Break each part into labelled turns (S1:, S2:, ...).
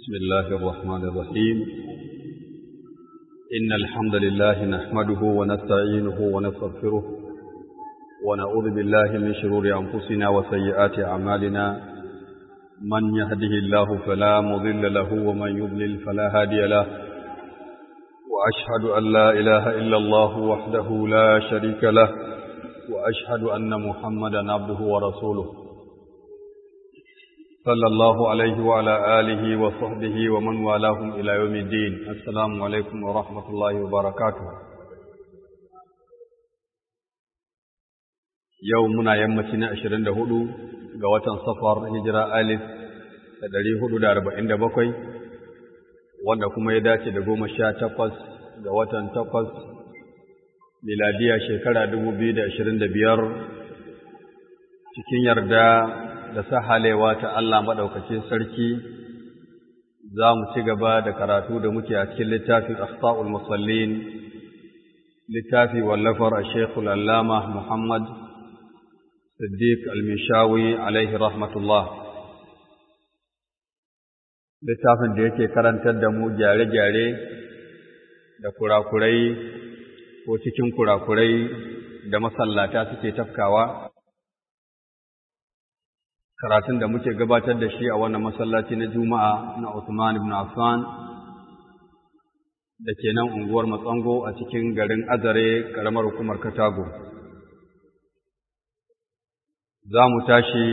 S1: بسم الله الرحمن الرحيم إن الحمد لله نحمده ونستعينه ونستغفره ونعوذ بالله من شرور أنفسنا وسيئات أعمالنا من يهده الله فلا مضل له ومن يضلل فلا هادي له وأشهد أن لا إله إلا الله وحده لا شريك له وأشهد أن محمدا عبده ورسوله صلى الله عليه وعلى آله وصحبه ومن والاهم إلى يوم الدين السلام عليكم ورحمة الله وبركاته يومنا يمتنا عشرين دهدو قوة صفر هجرة ألف تدري هدو دار بعند بقي wanda kuma ya dace da goma sha takwas ga watan takwas miladiya shekara dubu biyu da ashirin da biyar cikin yarda da sahalewa ta Allah maɗaukacin sarki za mu ci gaba da karatu da muke a cikin littafin Asfa'ul Musallin, littafi wallafar a Shekul Allama Muhammad Siddiq Al-Mishawi alaihi rahmatullah. Littafin da yake karantar da mu gyare-gyare da kurakurai ko cikin kurakurai da masallata suke tafkawa. karatun da muke gabatar da shi a wannan masallaci na Juma'a na Usman ibn Affan da ke nan unguwar Matsango a cikin garin Azare karamar hukumar Katago. Za mu tashi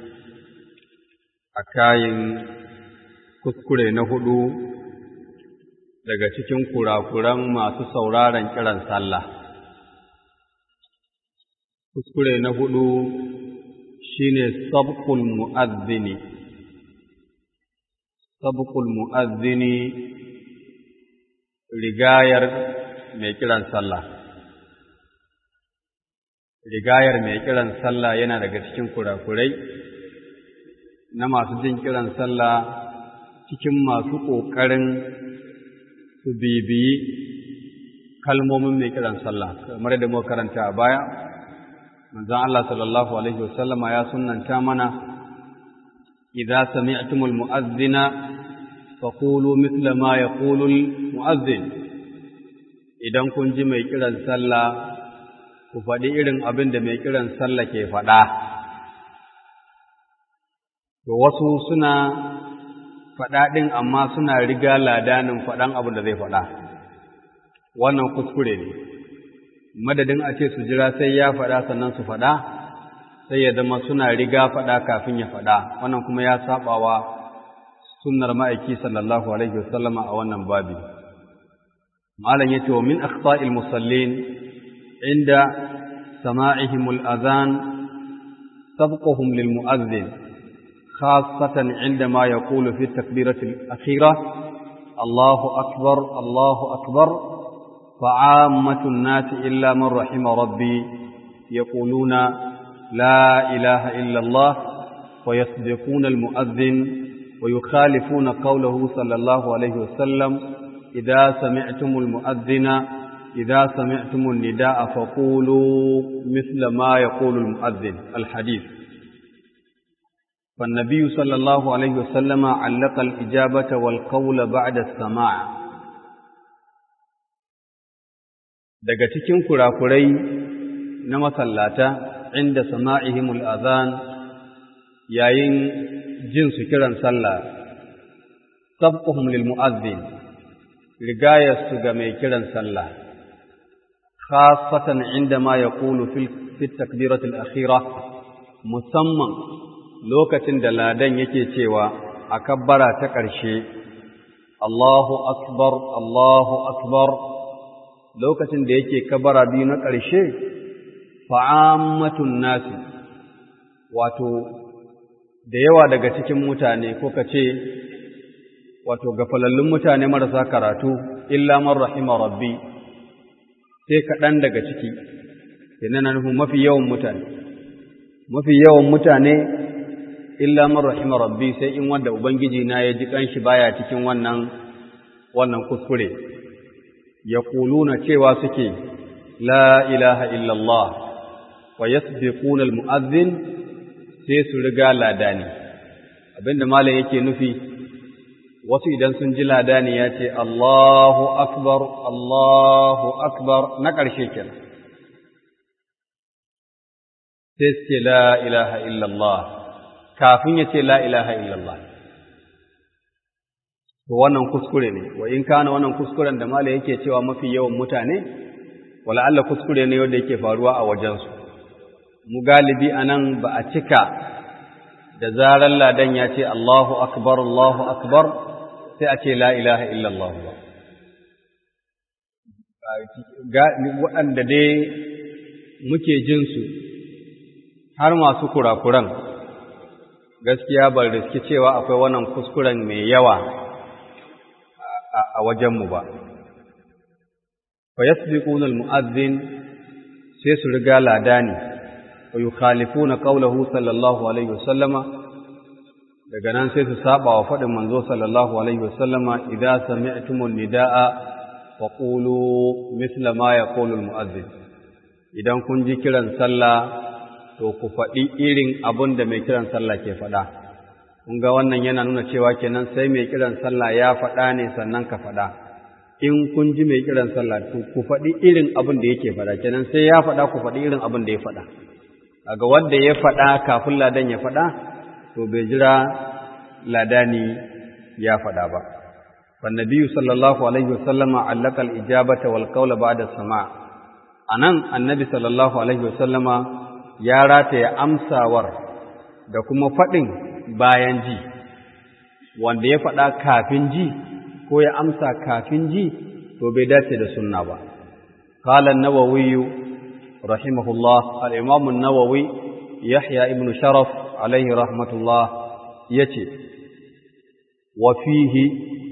S1: a kayin kuskure na hudu daga cikin kurakuran masu sauraron kiran sallah. Kuskure na hudu shine sabqul mu'adhdhini sabqul mu'adhdhini rigayar mai kiran sallah rigayar mai kiran sallah yana daga cikin kurakurai na masu jin kiran sallah cikin masu ƙoƙarin su bibiyi kalmomin mai kiran sallah kamar da muka karanta a baya manzon Allah sallallahu alaihi wasallama ya sunnanta mana idza sami'tumul mu'adhdhina faqulu mithla ma yaqulu al mu'adhdhin idan kun ji mai kiran sallah ku faɗi irin abin da mai kiran sallah ke faɗa to wasu suna faɗa ɗin amma suna riga ladanin faɗan abin da zai faɗa wannan kuskure ne madadin a ce su jira sai ya faɗa sannan su faɗa sai ya zama suna riga faɗa kafin ya faɗa wannan kuma ya saɓawa sunnar ma'aiki sallallahu alaihi wasallama a wannan babi malam yace wa min akhta'il musallin inda sama'ihim al-adhan sabquhum lil mu'adhdhin khassatan عندما يقول في التكبيرة الأخيرة الله أكبر الله أكبر فعامة الناس إلا من رحم ربي يقولون لا إله إلا الله ويصدقون المؤذن ويخالفون قوله صلى الله عليه وسلم إذا سمعتم المؤذن إذا سمعتم النداء فقولوا مثل ما يقول المؤذن الحديث فالنبي صلى الله عليه وسلم علق الإجابة والقول بعد السماع daga cikin kurakurai na masallata inda sama'ihimul azan yayin jin su kiran sallah sabquhum lil mu'azzin rigayar su ga mai kiran sallah khassatan inda ma yaqulu fil fit takbirat al akhira musamman lokacin da ladan yake cewa a kabbara ta ƙarshe Allahu akbar Allahu akbar lokacin da yake kabara biyu na ƙarshe fa'ammatun nasi wato da yawa daga cikin mutane ko ka ce wato gafalallun mutane marasa karatu illa man rahima rabbi sai kaɗan daga ciki yana na nufin mafi yawan mutane mafi yawan mutane illa man rahima rabbi sai in wanda ubangiji na ya ji kanshi baya cikin wannan wannan kuskure yaquluna cewa suke la ilaha illallah wa yasbiquna almu'adhdhin sai su riga ladani abinda malam yake nufi wasu idan sun ji ladani ya ce Allahu akbar Allahu akbar na ƙarshe kenan sai su ce la ilaha illallah kafin ya ce la ilaha illallah to wannan kuskure ne wa in kana wannan kuskuren da mala yake cewa mafi yawan mutane wala Allah kuskure ne wanda yake faruwa a wajensu mu galibi anan ba a cika da zarar ladan ya ce Allahu akbar Allahu akbar sai a ce la ilaha illallah ba waɗanda dai muke jin su har masu kurakuran gaskiya ban riski cewa akwai wannan kuskuren mai yawa a wajenmu ba. Fa yasbiquna al-mu'adhdhin sai su riga ladani wa yukhalifuna qawlahu sallallahu alaihi wasallama daga nan sai su saba wa faɗin manzo sallallahu alaihi wasallama idza sami'tumun nidaa fa qulu mithla ma yaqulu al-mu'adhdhin idan kun ji kiran sallah to ku faɗi irin abin da mai kiran sallah ke faɗa kun ga wannan yana nuna cewa kenan sai mai kiran sallah ya faɗa ne sannan ka faɗa in kun ji mai kiran sallah to ku faɗi irin abin da yake faɗa kenan sai ya faɗa ku faɗi irin abin da ya faɗa kaga wanda ya faɗa kafin ladan ya faɗa to bai jira ladani ya faɗa ba فالنبي صلى الله عليه وسلم علق الإجابة والقول بعد السماع anan annabi sallallahu alaihi wasallama ya rataya amsawar da kuma faɗin bayan ji wanda ya faɗa kafin ji ko ya amsa kafin ji to bai dace da sunna ba qala an-nawawi rahimahullah al-imam an-nawawi yahya ibn sharaf alaihi rahmatullah yace wa fihi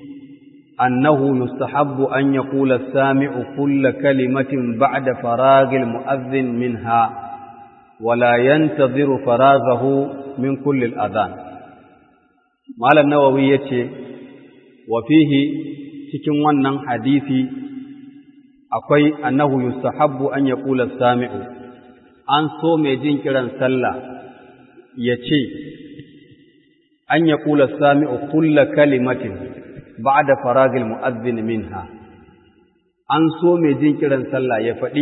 S1: annahu yustahabbu an yaqula as-sami'u kull kalimatin ba'da faragil mu'adhdhin minha ولا ينتظر فراغه من كل الأذان مال النووي يتي وفيه cikin wannan hadisi akwai annahu yustahabbu an yaqula sami'u an so mai jin kiran sallah yace an yaqula sami'u kulla kalimatin ba'da faragil mu'adhdhin minha an so mai jin kiran sallah ya faɗi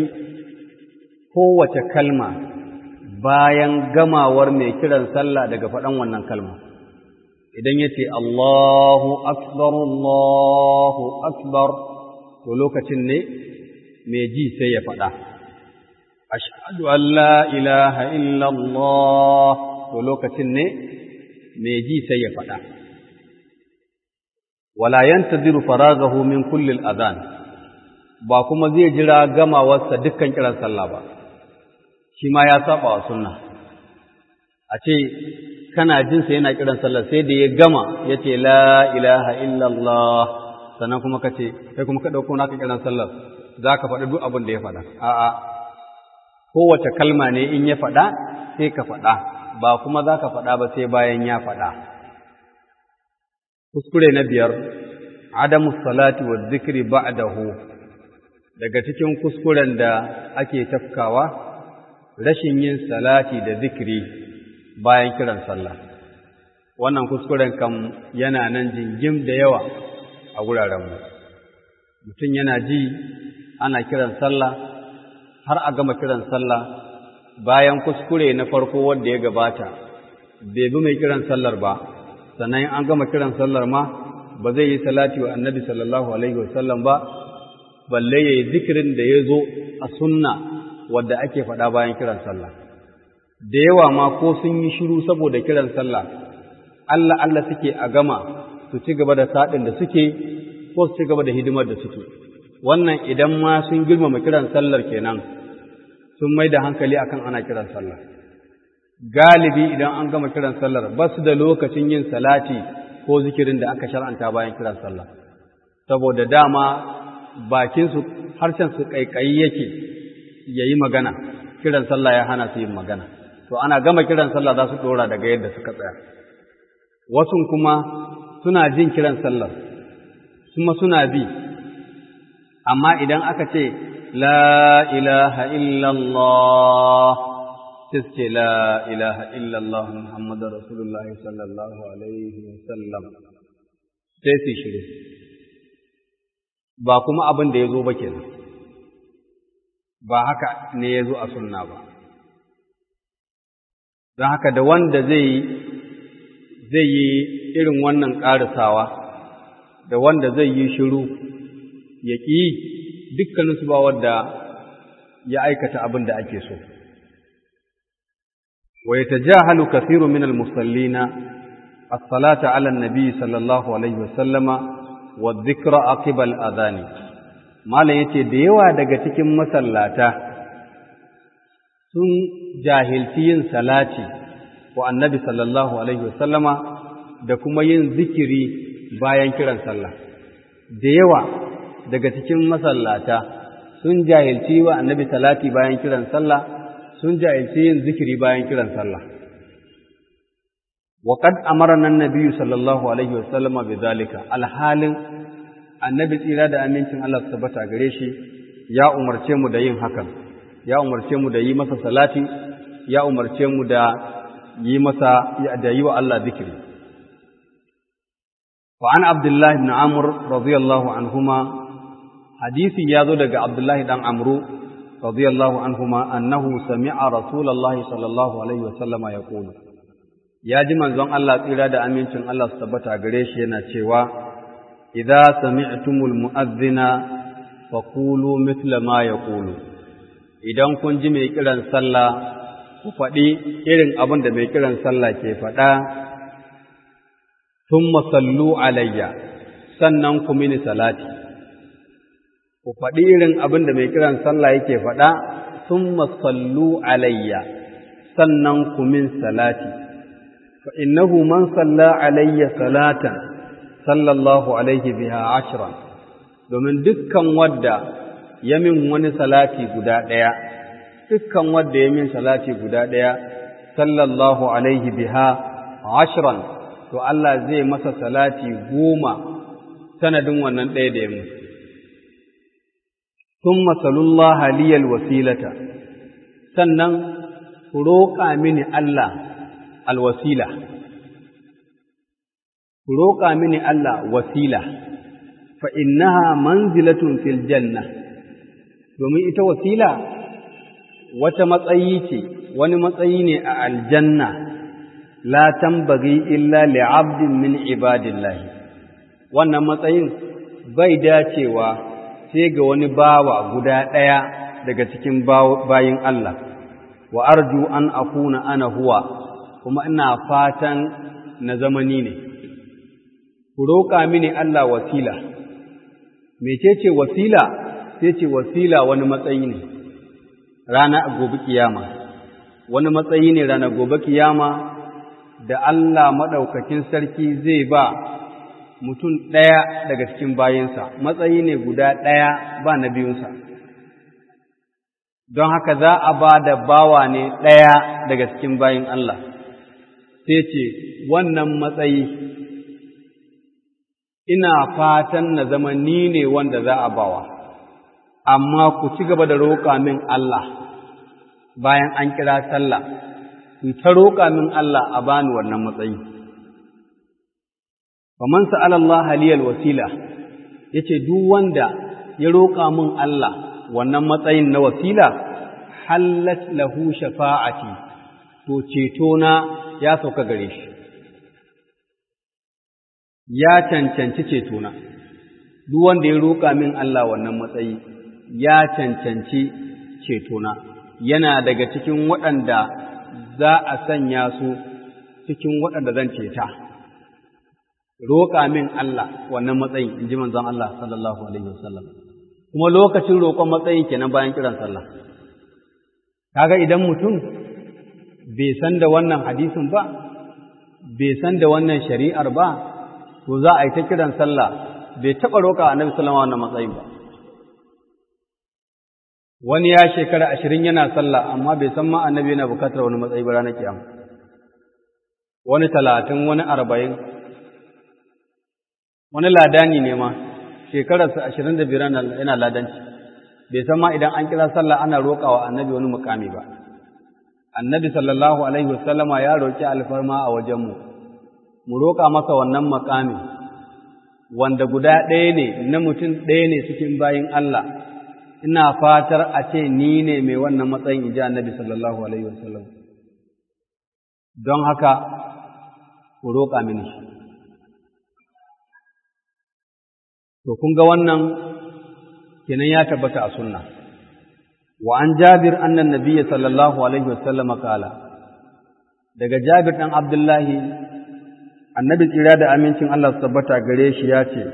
S1: kowace kalma bayan gamawar mai kiran sallah daga faɗan wannan kalma idan ya ce Allahu akbar Allahu akbar to lokacin ne mai ji sai ya faɗa ashhadu an la ilaha illallah to lokacin ne mai ji sai ya faɗa wala yantaziru faragahu min kulli al-adhan ba kuma zai jira gamawarsa dukkan kiran sallah ba shi ma ya saba wa sunna a ce kana jinsa yana kiran sallah sai da ya gama ya ce la ilaha illallah sannan kuma ka ce kai kuma ka ɗauko naka kiran sallah za ka faɗi duk abin da ya faɗa a'a kowace kalma ne in ya faɗa sai ka faɗa ba kuma za ka faɗa ba sai bayan ya faɗa kuskure na biyar adamu salati wa zikri ba'dahu daga cikin kuskuren da ake tafkawa rashin yin salati da zikiri bayan kiran sallah wannan kuskuren kam yana nan jingim da yawa a wurarenmu mutum yana ji ana kiran sallah har a gama kiran sallah bayan kuskure na farko wanda ya gabata bai bi mai kiran sallar ba sannan an gama kiran sallar ma ba zai yi salati wa annabi sallallahu alaihi wasallam ba balle ya yi zikirin da ya zo a sunna wadda ake faɗa bayan kiran sallah da yawa ma ko sun yi shiru saboda kiran sallah Allah Allah suke a gama su ci gaba da saɗin da suke ko su ci gaba da hidimar da suke wannan idan ma sun girmama kiran sallar kenan sun mai da hankali akan ana kiran sallah galibi idan an gama kiran sallar ba su da lokacin yin salati ko zikirin da aka shar'anta bayan kiran sallah saboda dama bakinsu harshensu ƙaiƙayi yake ya yi magana kiran sallah ya hana su yin magana to ana gama kiran sallah za su ɗora daga yadda suka tsaya wasu kuma suna jin kiran sallar kuma suna bi amma idan aka ce la ilaha illallah sai su ce la ilaha illallah muhammadu rasulullahi sallallahu alaihi wasallam sai su shiru ba kuma abin da ya zo ba kenan ba haka ne ya zo a sunna ba don haka da wanda zai zai yi irin wannan ƙarisawa da wanda zai yi shiru ya ƙi dukkaninsu ba wadda ya aikata abin da ake so wa yatajahalu kathiru min al-musallina as-salata 'ala an-nabi sallallahu alaihi wasallama wa dhikra aqiba al-adhani malam yace da yawa daga cikin masallata sun jahilci yin salati wa annabi sallallahu alaihi wasallama da kuma yin zikiri bayan kiran sallah da yawa daga cikin masallata sun jahilci wa annabi salati bayan kiran sallah sun jahilci yin zikiri bayan kiran sallah wa qad amarna an-nabiy sallallahu alaihi wasallama bidhalika alhalin annabi tsira da amincin Allah su tabbata gare shi ya umarce mu da yin hakan ya umarce mu da yi masa salati ya umarce mu da yi masa da yi wa Allah zikiri wa an abdullahi ibn amr radiyallahu anhuma hadisi ya zo daga abdullahi dan amru radiyallahu anhuma annahu sami'a rasulullahi sallallahu alaihi wa sallama yaqulu ya ji manzon Allah tsira da amincin Allah su tabbata gare shi yana cewa idza sami'tumul mu'adhdhina faqulu mithla ma yaqulu idan kun ji mai kiran sallah ku faɗi irin abin da mai kiran sallah ke faɗa thumma sallu alayya sannan ku mini salati ku faɗi irin abin da mai kiran sallah yake faɗa thumma sallu alayya sannan ku min salati fa innahu man salla alayya salatan sallallahu alaihi biha ashran domin dukkan wadda ya min wani salati guda ɗaya dukkan wadda ya min salati guda ɗaya sallallahu alaihi biha ashran to Allah zai masa salati goma sanadin wannan ɗaya da ya min ثم صلوا الله لي wasilata sannan ku roƙa mini Allah alwasila ku roƙa mini Allah wasila fa innaha manzilatun fil janna domin ita wasila wata matsayi ce wani matsayi ne a aljanna la tambaghi illa li'abdin min ibadillahi wannan matsayin bai dacewa sai ga wani bawa guda ɗaya daga cikin bayin Allah wa arju an akuna ana huwa kuma ina fatan na zamani ne ku roƙa mini Allah wasila mecece wasila sai ce wasila wani matsayi ne rana gobe kiyama wani matsayi ne rana gobe kiyama da Allah maɗaukakin sarki zai ba mutum ɗaya daga cikin bayinsa matsayi ne guda ɗaya ba na biyunsa don haka za a ba da bawa ne ɗaya daga cikin bayin Allah sai ce wannan matsayi ina fatan na zama ni ne wanda za a bawa amma ku ci gaba da roƙa min Allah bayan an kira sallah ku ta roƙa min Allah a bani wannan matsayi faman sa'ala Allah liyal wasila yace duk wanda ya roƙa min Allah wannan matsayin na wasila hallat lahu shafa'ati to ceto na ya sauka gare shi ya cancanci ceto na duk wanda ya roƙa min Allah wannan matsayi ya cancanci ceto na yana daga cikin waɗanda za a sanya su cikin waɗanda zan ceta roƙa min Allah wannan matsayin in ji manzon Allah sallallahu alaihi wasallam kuma lokacin roƙon matsayin kenan bayan kiran sallah kaga idan mutum bai san da wannan hadisin ba bai san da wannan shari'ar ba to za a yi ta kiran sallah bai taɓa roƙa annabi sallallahu wannan matsayin ba wani ya shekara ashirin yana sallah amma bai san ma annabi yana bukatar wani matsayi ba ranar kiyama wani talatin wani arba'in wani ladani ne ma shekararsa ashirin da biyar yana ladanci bai san ma idan an kira sallah ana roƙa wa annabi wani mukami ba annabi sallallahu alaihi wasallama ya roƙi alfarma a wajenmu mu roƙa masa wannan makamin wanda guda ɗaya ne na mutum ɗaya ne cikin bayin Allah ina fatar a ce ni ne mai wannan matsayin inji annabi sallallahu alaihi wasallam don haka ku roƙa mini shi to kun ga wannan kenan ya tabbata a sunna wa an jabir annan nabiyyi sallallahu alaihi wasallam kala daga jabir dan abdullahi annabi tsira da amincin Allah su tabbata gare shi ya ce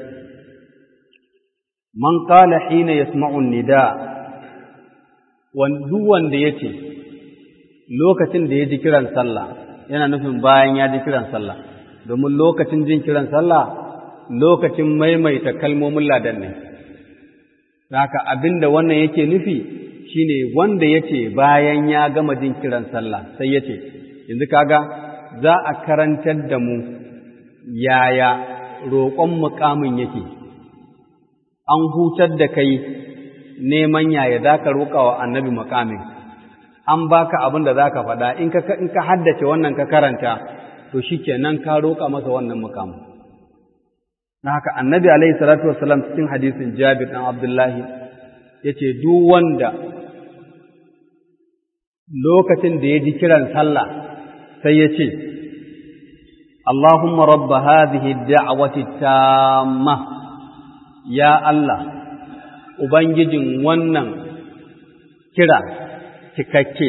S1: man qala hina yasma'u nida duk wanda yace lokacin da ya ji kiran sallah yana nufin bayan ya ji kiran sallah domin lokacin jin kiran sallah lokacin maimaita kalmomin ladan ne haka abinda wannan yake nufi shine wanda yace bayan ya gama jin kiran sallah sai yace yanzu kaga za a karantar da mu yaya roƙon muƙamin yake an hutar da kai neman yaya za ka roƙa wa annabi muƙamin an baka abin da za ka faɗa in ka haddace wannan ka karanta to shi kenan ka roƙa masa wannan muƙamin na haka annabi alaihi salatu wasalam cikin hadisin jabir ɗan abdullahi ya ce duk wanda lokacin da ya ji kiran sallah sai ya ce اللهم رب هذه الدعوة التامة يا الله Ubangijin wannan kira cikakke,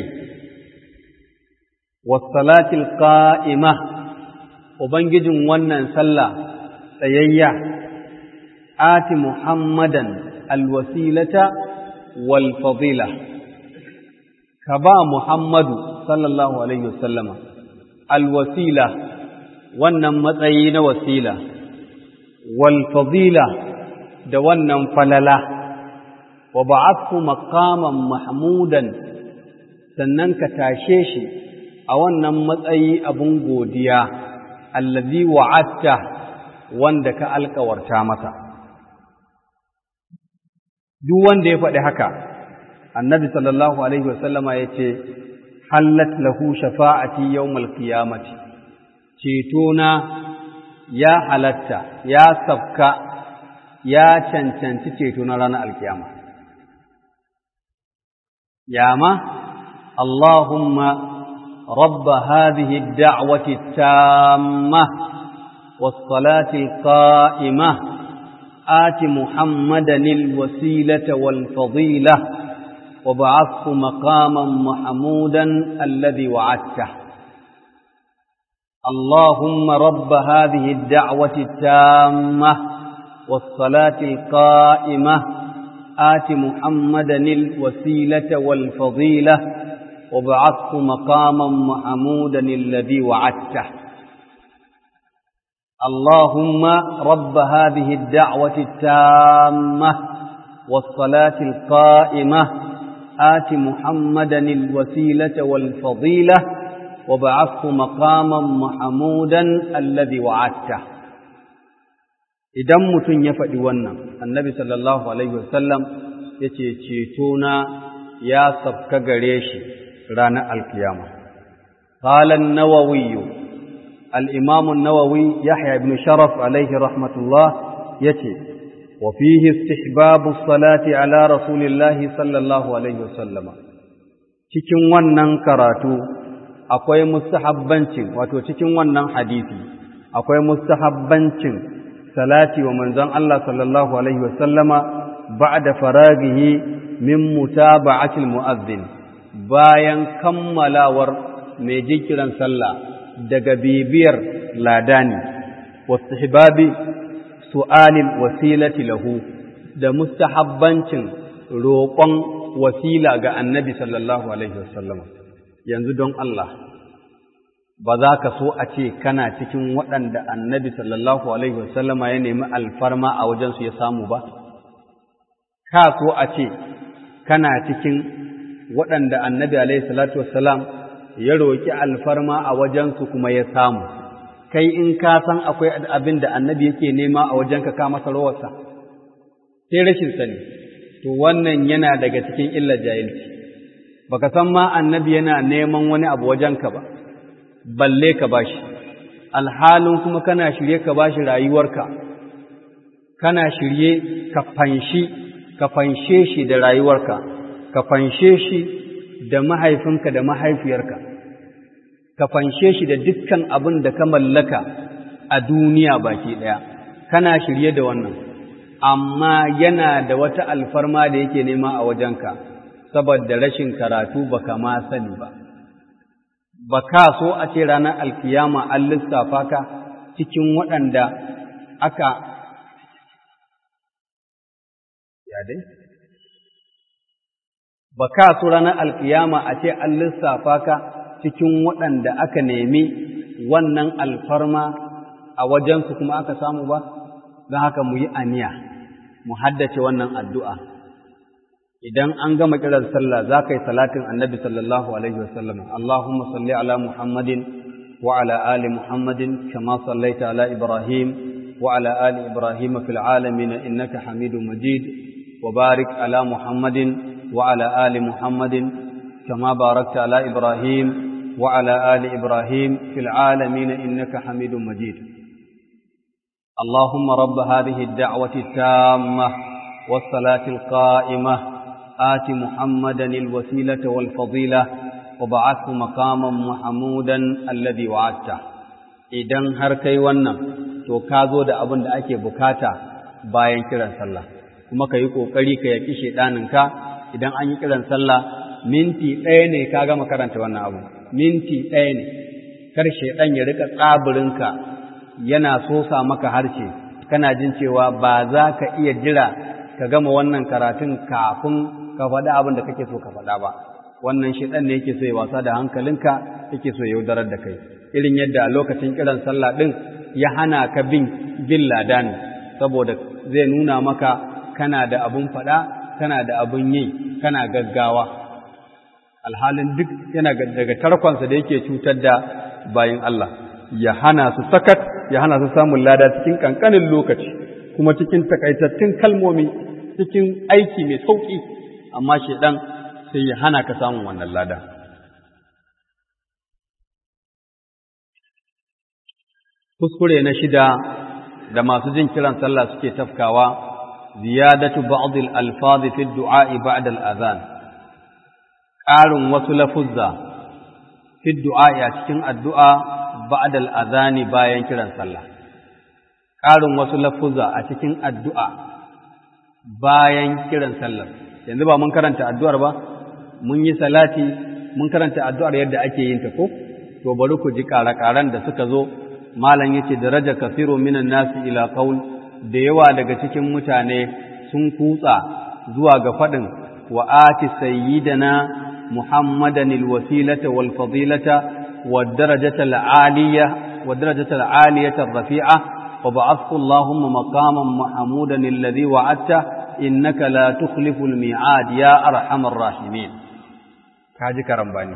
S1: wasalatil ƙa'ima, Ubangijin wannan sallah tsayayya, ati Muhammadan alwasilata wal fadila ka ba Muhammadu sallallahu Alaihi wasallama alwasila wannan matsayi na wasila, wal fadila da wannan falala, wa ba'athu maqaman mahmudan sannan ka tashe shi a wannan matsayi abun godiya, allazi wa'atta wanda ka alkawarta masa. Duk wanda ya faɗi haka, annabi sallallahu Alaihi wasallama ya ce, hallat lahu shafa'ati yawmal qiyamati cetona ya halatta ya sabka ya cancanci ceto na ranar alkiyama yama Allahumma rabba hadhihi ad-da'wati at-tamma was-salati al-qa'imah آت محمدا الوسيلة والفضيلة وبعثه مقاما محمودا الذي وعدته اللهم رب هذه الدعوة التامة والصلاة القائمة آت محمدا الوسيلة والفضيلة وبعثه مقاما محمودا الذي وعدته اللهم رب هذه الدعوة التامة والصلاة القائمة آت محمدا الوسيلة والفضيلة وبعثه مقاما محمودا الذي وعدته idan mutum ya faɗi wannan annabi sallallahu alaihi wasallam ya ce cetona ya sabka gare shi ranar alkiyama qala an-nawawi al-imam an-nawawi yahya ibn sharaf alaihi rahmatullah yace wa fihi istihbabu as-salati ala rasulillahi sallallahu alaihi wasallam cikin wannan karatu akwai mustahabbancin wato cikin wannan hadisi akwai mustahabbancin salati wa manzon Allah sallallahu alaihi wasallama ba'da faraghihi min mutaba'atil mu'adhdhin bayan kammalawar mai jikiran sallah daga bibiyar ladani wastihbabi su'alil wasilati lahu da mustahabbancin roƙon wasila ga annabi sallallahu alaihi wasallama yanzu don Allah ba za ka so a ce kana cikin waɗanda annabi sallallahu alaihi wasallama ya nemi alfarma a wajensu ya samu ba? Ka so a ce kana cikin waɗanda annabi alaihi salatu wasallam ya roƙi alfarma a wajensu kuma ya samu, kai in ka san akwai abin da annabi yake nema a wajenka ka masa rawarsa, sai rashin sani, to wannan yana daga cikin illar jahilci. baka san ma annabi yana neman wani abu wajenka ba balle ka bashi alhalin kuma kana shirye ka bashi rayuwarka kana shirye ka fanshi ka fanshe shi da rayuwarka ka fanshe shi da mahaifinka da mahaifiyarka ka fanshe shi da dukkan abin da ka mallaka a duniya baki ɗaya kana shirye da wannan amma yana da wata alfarma da yake nema a wajenka saboda rashin karatu baka ma sani ba ba ka so a ce ranar alkiyama an lissafa ka cikin waɗanda aka ya dai ba ka so ranar alkiyama a ce an lissafa ka cikin waɗanda aka nemi wannan alfarma a wajensu kuma aka samu ba don haka mu yi aniya mu haddace wannan addu'a idan an gama kiran sallah za ka yi salatin annabi sallallahu alaihi wasallam Allahumma salli ala Muhammadin wa ala ali Muhammadin kama sallaita ala Ibrahim wa ala ali Ibrahim fil alamin innaka Hamidum Majid wa barik ala Muhammadin wa ala ali Muhammadin kama barakta ala Ibrahim wa ala ali Ibrahim fil alamin innaka Hamidum Majid اللهم رب هذه الدعوة التامة والصلاة القائمة آت محمدا الوسيلة والفضيلة وبعثه مقاما محمودا الذي وعدته idan har kai wannan to ka zo da abin da ake bukata bayan kiran sallah kuma ka yi ƙoƙari ka yaƙi shaiɗaninka idan an yi kiran sallah minti ɗaya ne ka gama karanta wannan abu minti ɗaya ne kar shaiɗan ya rika tsabirinka yana sosa maka harshe kana jin cewa ba za ka iya jira ka gama wannan karatun kafin ka faɗi abin da kake so ka faɗa ba wannan shiɗan ne yake so ya wasa da hankalinka yake so ya yaudarar da kai irin yadda a lokacin kiran sallah ɗin ya hana ka bin bin ladani saboda zai nuna maka kana da abun faɗa kana da abun yi kana gaggawa alhalin duk yana daga tarkonsa da yake cutar da bayin Allah ya hana su sakat ya hana su samun lada cikin kankanin lokaci kuma cikin takaitattun kalmomi cikin aiki mai sauƙi amma shedan sai ya hana ka samun wannan lada kuskure na shida da masu jin kiran sallah suke tafkawa ziyadatu ba'd al-alfaz fi ad-du'a ba'da al-adhan ƙarin wasu lafuzza fi ad-du'a a cikin addu'a ba'da al-adhan bayan kiran sallah ƙarin wasu lafuzza a cikin addu'a bayan kiran sallar yanzu ba mun karanta addu'ar ba mun yi salati mun karanta addu'ar yadda ake yin ta ko to bari ku ji ƙara-ƙaran da suka zo malam yace daraja kasiru minan nasi ila qaul da yawa daga cikin mutane sun kutsa zuwa ga fadin wa ati sayyidana muhammadan alwasilata wal fadilata wad darajata alaliya wad darajata alaliyata rafi'a wa ba'athu allahumma maqaman mahmudan alladhi wa'adta innaka la tukhlifu almi'ad ya arhamar rahimin kaji karambani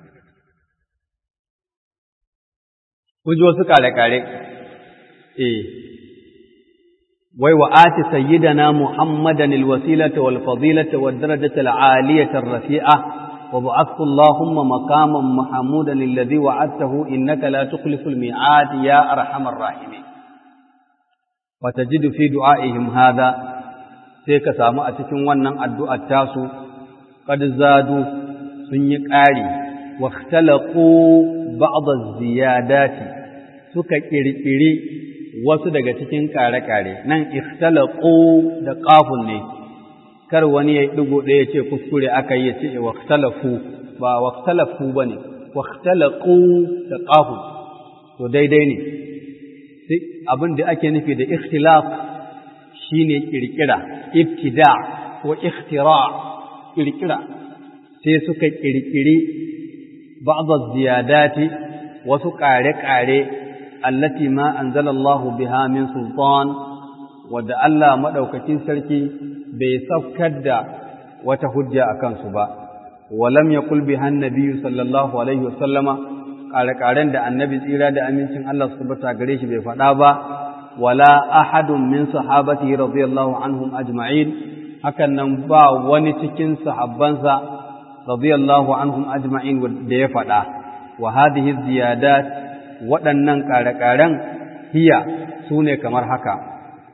S1: kun ji wasu kare-kare, eh, wai wa ati sayyidana Muhammadan alwasilata wal fadilata wad darajata al'aliyata rafi'a wa ba'athu Allahumma maqaman mahmudan alladhi wa'adtahu innaka la tukhlifu al-mi'ad ya arhamar rahimin wa tajidu fi du'aihim hadha sai ka samu a cikin wannan addu'ar tasu qad zadu sun yi ƙari wa ikhtalaqu ba'd az-ziyadati suka kirkiri wasu daga cikin kare-kare nan ikhtalaqu da qafun ne kar wani ya digo da ya ce kuskure aka yi ya ce wa ikhtalafu ba wa ikhtalafu bane wa ikhtalaqu da qafun to daidai ne sai abin da ake nufi da ikhtilaf shine kirkira ibtida ko ikhtira kirkira sai suka kirkiri بعض الزيادات وسقاري التي ما أنزل الله بها من سلطان ودى الله مدوكتين سلكي بيسفكد وتهجى أكان سبا ولم يقل بها النبي صلى الله عليه وسلم قال قارن دا النبي tsira da amincin Allah subhanahu gare shi bai faɗa ba wala ahadun min sahabatihi radiyallahu anhum ajma'in hakan nan ba wani cikin sahabbansa radiyallahu anhum ajma'in da ya faɗa wa hadhihi ziyadat waɗannan ƙare-ƙaren hiya sune kamar haka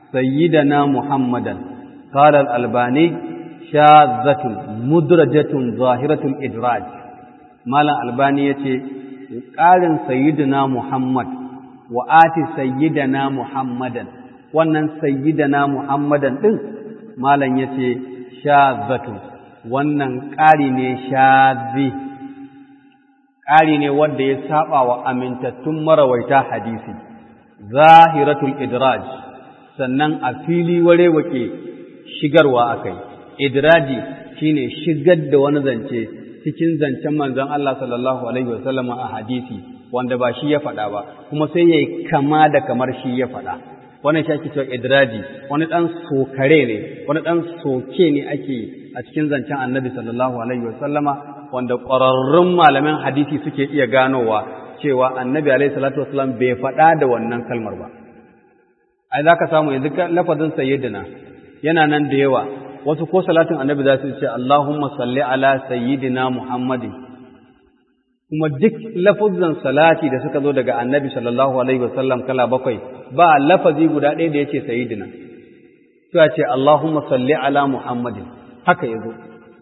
S1: sayyidana muhammadan qala al-albani shazatun mudrajatun zahiratul idraj malam albani yace ƙarin sayyidina muhammad wa ati sayyidana muhammadan wannan sayyidana muhammadan din malam yace shazatun wannan ƙari ne shazi ƙari ne wanda ya saba wa amintattun marawaita hadisi zahiratul idraj sannan a fili warewake shigarwa akai idraji shine shigar da wani zance cikin zancen manzon Allah sallallahu alaihi wasallam a hadisi wanda ba shi ya faɗa ba kuma sai yayi kama da kamar shi ya faɗa wannan shi ake cewa idraji wani dan sokare ne wani dan soke ne ake a cikin zancen annabi sallallahu alaihi wasallama wanda ƙwararrun malaman hadisi suke iya ganowa cewa annabi alaihi salatu wasallam bai faɗa da wannan kalmar ba ai za ka samu yanzu lafazin sayyidina yana nan da yawa wasu ko salatin annabi za su ce Allahumma salli ala sayyidina Muhammadin kuma duk lafazin salati da suka zo daga annabi sallallahu alaihi wasallam kala bakwai ba lafazi guda ɗaya da yace sayyidina sai ce Allahumma salli ala Muhammadin haka yazo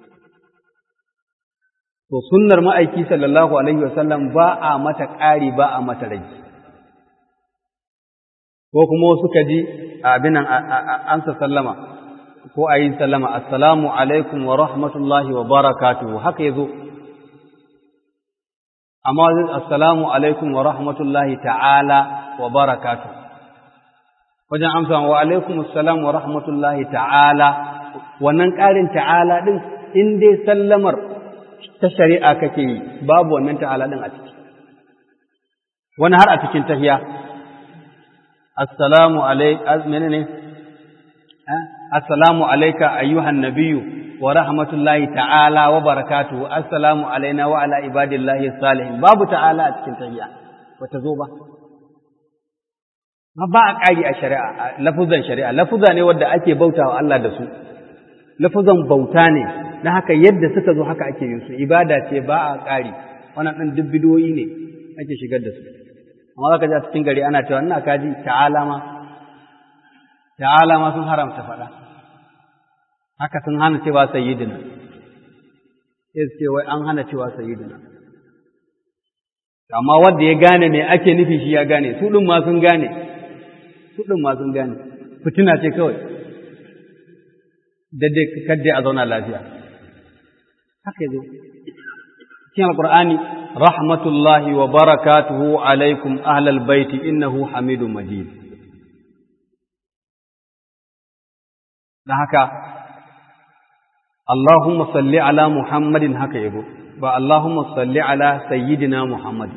S1: to sunnar ma'aiki sallallahu alaihi wasallam ba a mata ƙari ba a mata rage ko kuma suka ji abin nan an sa sallama ko a yi sallama assalamu alaikum wa rahmatullahi wa barakatuhu haka yazo amma assalamu alaikum wa rahmatullahi ta'ala wa barakatuhu wajen amsa wa alaikum assalam wa rahmatullahi ta'ala wannan ƙarin ta'ala din in dai sallamar ta shari'a kake yi babu wannan ta'ala din a ciki wani har a cikin tahiya assalamu alaikum menene assalamu alayka ayyuhan nabiyyu wa rahmatullahi ta'ala wa barakatuhu assalamu alaina wa ala ibadillahi salihin babu ta'ala a cikin tahiyya bata zo ba ma ba a ƙari a shari'a lafuzan shari'a lafuza ne wanda ake bautawa Allah da su lafuzan bauta ne na haka yadda suka zo haka ake yin su ibada ce ba a ƙari wannan ɗin duk bidoyi ne ake shigar da su amma zaka ji a cikin gari ana cewa ina kaji ta'ala ma ta'ala ma sun haramta faɗa haka sun hana cewa sayyidina sai su ce wai an hana cewa sayyidina amma wanda ya gane me ake nufi shi ya gane su ɗin ma sun gane su ɗin ma sun gane fitina ce kawai daidai kadai a zauna lafiya haka yazo cikin alqur'ani rahmatullahi wa barakatuhu alaikum ahlal baiti innahu hamidum majid dan haka Allahumma salli ala Muhammadin haka yabo ba Allahumma salli ala sayyidina Muhammad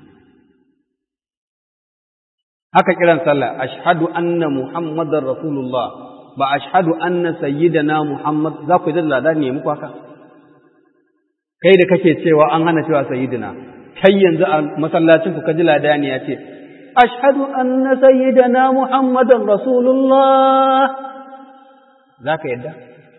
S1: haka kiran sallah ashhadu anna muhammadar rasulullah ba ashhadu anna sayyidina muhammad za ku yi da ne muku haka kai da kake cewa an hana cewa sayyidina kai yanzu a masallacin ku kaji ladani ya ce ashhadu anna sayyidina muhammadan rasulullah za ka yadda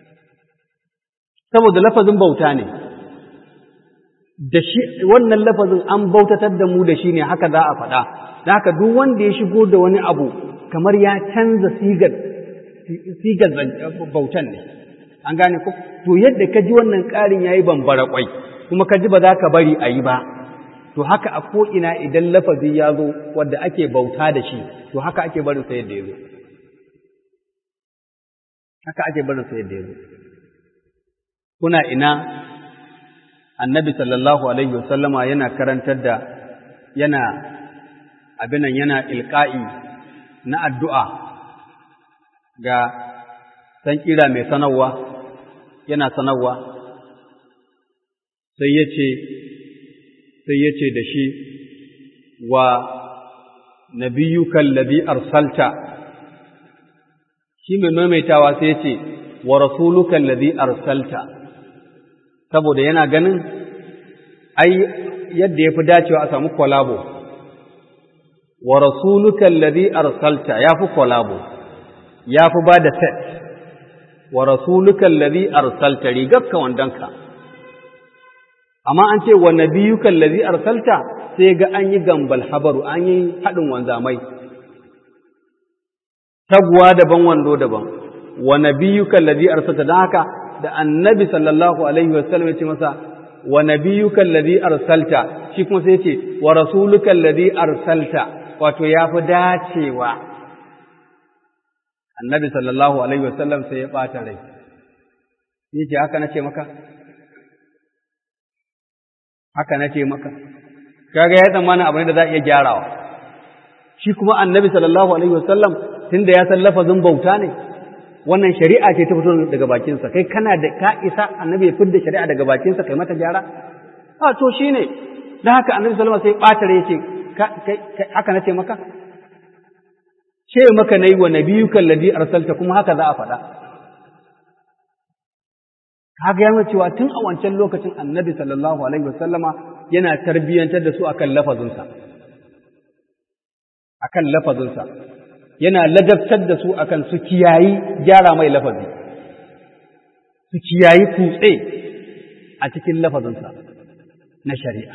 S1: saboda lafazin bauta ne da shi wannan lafazin an bautatar da mu da shi ne haka za a faɗa da haka duk wanda ya shigo da wani abu kamar ya canza sigar sigar bautan ne an gane ko to yadda ka ji wannan ƙarin yayi bambara kwai kuma ka ji ba za ka bari a yi ba to haka a ko'ina idan lafazi ya zo wadda ake bauta da shi to haka ake barin sa yadda ya zo haka ake barin sa yadda ya zo kuna ina annabi sallallahu alaihi wasallama yana karantar da yana abinan yana ilka'i na addu'a ga san kira mai sanarwa yana sanarwa sai ya ce sai ya ce da shi wa nabiyukan labi arsalta shi mai maimaitawa sai ya ce wa rasulukan labi arsalta saboda yana ganin ai yadda ya fi dacewa a samu kwalabo wa rasulukan labi arsalta ya fi kwalabo ya fi ba da set wa rasulukan labi arsalta rigarka wandonka amma an ce wa nabiyukan lazi arsalta sai ga an yi gambal habaru an yi haɗin wanzamai taguwa daban wando daban wa nabiyyuka alladhi arsalta dan haka da annabi sallallahu alaihi wasallam ya ce masa wa nabiyyuka alladhi arsalta shi kuma sai ya ce wa rasuluka alladhi arsalta wato yafi dacewa annabi sallallahu alaihi wasallam sai ya bata rai yace haka nace maka haka nace maka kaga ya tsammana abu ne da za a iya gyarawa shi kuma annabi sallallahu alaihi wasallam tunda ya san lafazin bauta ne wannan shari'a ce ta fito daga bakinsa kai kana da ka isa annabi ya fidda shari'a daga bakinsa kai mata gyara a to shine dan haka annabi sallallahu alaihi wasallam sai ɓata rai yace haka nace maka ce maka nayi wa nabiyuka alladhi arsalta kuma haka za a faɗa kaga yana cewa tun a wancan lokacin annabi sallallahu alaihi wasallama yana tarbiyyantar da su akan lafazinsa akan lafazinsa yana ladabtar da su akan su kiyayi gyara mai lafazi su kiyayi kutse a cikin lafazinsa na shari'a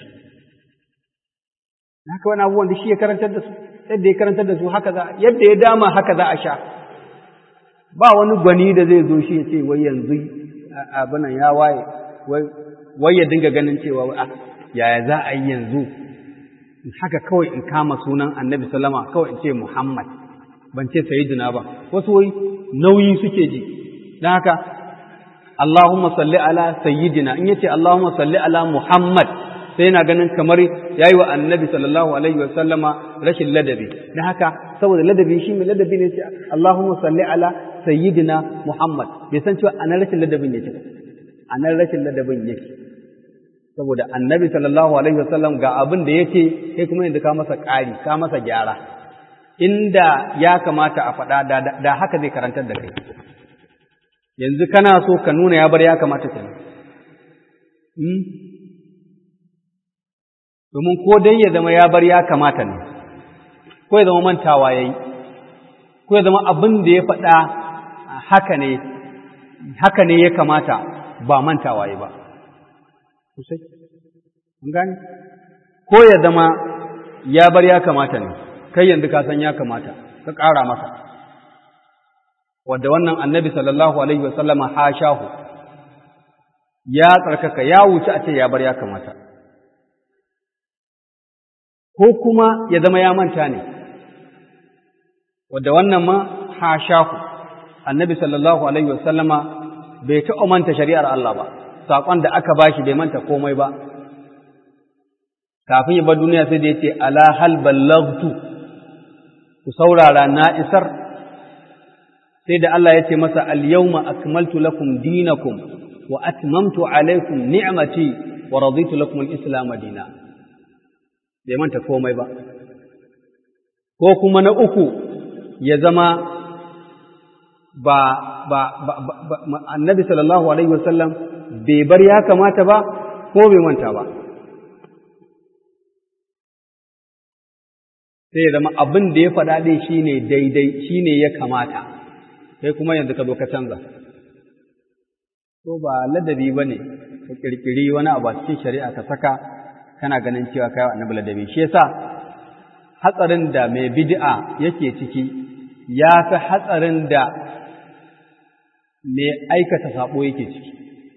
S1: haka wani abubuwan da shi ya karantar da su yadda ya karantar da su haka za yadda ya dama haka za a sha ba wani gwani da zai zo shi ya ce wai yanzu abinan ya waye wai ya dinga ganin cewa yaya za a yi yanzu haka kawai in kama sunan annabi salama kawai in ce muhammad ban ce sayyidina ba wasu wai nauyi suke ji don haka Allahumma salli ala sayyidina in yace Allahumma salli ala muhammad sai yana ganin kamar yayi wa annabi sallallahu alaihi wa sallama rashin ladabi don haka saboda ladabi shi mai ladabi ne ce Allahumma salli ala sayyidina Muhammad bai san cewa anan rashin ladabin yake anan rashin ladabin yake saboda annabi sallallahu alaihi wasallam ga abin da yake kai kuma yanzu ka masa ƙari ka masa gyara inda ya kamata a faɗa da, da haka zai karantar da kai yanzu kana so ka nuna ya bar ya kamata kenan domin ko dai ya zama ya bar ya kamata ne ko ya zama mantawa ya yi ko ya zama abin da ya faɗa haka ne haka ne ya kamata ba mantawa ya ba sosai an gane ko ya zama ya bar ya kamata ne kai yanzu ka san ya kamata ka ƙara masa wadda wannan annabi sallallahu alaihi wasallama hashahu ya tsarkaka ya wuce a ce ya bar ya kamata ko kuma ya zama ya manta ne wadda wannan ma hashahu annabi sallallahu alaihi wasallama bai taɓa manta shari'ar Allah ba saƙon da aka bashi bai manta komai ba kafin ya bar duniya sai da ya ce ala hal ballagtu ku saurara na isar sai da Allah ya ce masa al-yawma akmaltu lakum dinakum wa atmamtu alaykum ni'mati wa raditu lakum al-islam dina bai manta komai ba ko kuma na uku ya zama ba ba ba, ba, annabi sallallahu alaihi wasallam bai bar ya kamata ba ko bai manta ba sai ya zama abin da ya faɗa ɗin shi ne daidai shi ne ya kamata sai kuma yanzu ka zo ka canza ko ba ladabi ba ne ka ƙirƙiri wani abu a cikin shari'a ka saka kana ganin cewa kai annabi ladabi shi yasa hatsarin da mai bid'a yake ciki ya fi hatsarin da mai aikata sabo yake ciki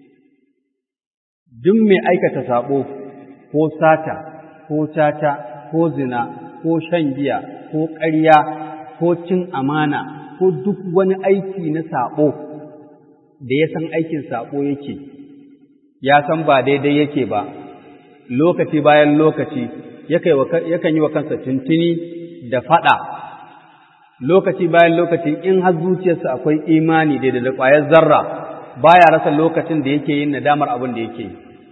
S1: duk mai aikata sabo ko sata ko tata ko zina ko shan giya ko ƙarya ko cin amana ko duk wani aiki na saɓo da ya san aikin saɓo yake ya san ba daidai yake ba lokaci bayan lokaci yakan yi wa kansa tuntuni da faɗa lokaci bayan lokaci in har zuciyarsa akwai imani daidai da ƙwayar zarra baya rasa lokacin da yake yin nadamar abin da yake yi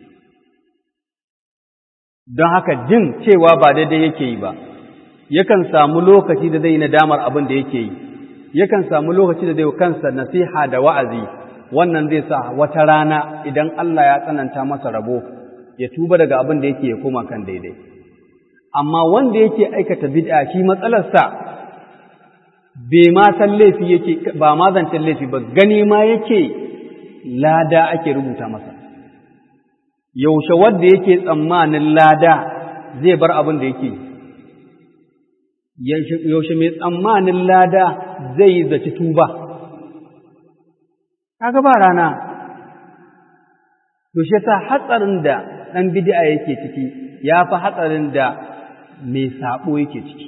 S1: don haka jin cewa ba daidai yake yi ba yakan samu lokaci da zai nadamar abin da yake yi yakan samu lokaci da zai kansa nasiha da wa'azi wannan zai sa wata rana idan Allah ya tsananta masa rabo ya tuba daga abin da yake ya koma kan daidai amma wanda yake aikata bid'a shi matsalarsa bai ma san laifi yake ba ma zancen laifi ba gani ma yake lada ake rubuta masa yaushe wanda yake tsammanin lada zai bar abin da yake yaushe mai tsammanin lada zai zaci tuba kaga ba rana to shi yasa hatsarin da ɗan bid'a yake ciki ya fi hatsarin da mai saɓo yake ciki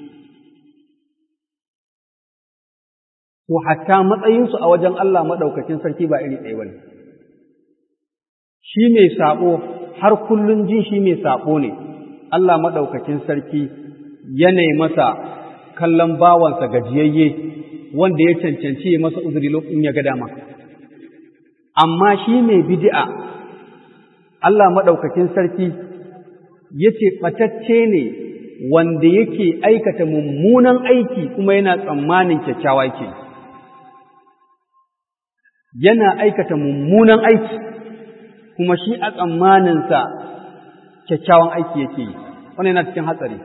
S1: to hatta matsayinsu a wajen Allah maɗaukacin sarki ba iri ɗaya bane shi mai saɓo har kullum jin shi mai saɓo ne Allah maɗaukacin sarki yanayi masa kallon bawansa gajiyayye wanda ya cancanci ya masa uzuri lokacin ya ga dama amma shi mai bid'a Allah maɗaukakin sarki ya ce ɓatacce ne wanda yake aikata mummunan aiki kuma yana tsammanin kyakkyawa yake yana aikata mummunan aiki kuma shi a tsammaninsa kyakkyawan aiki yake yi wannan yana cikin hatsari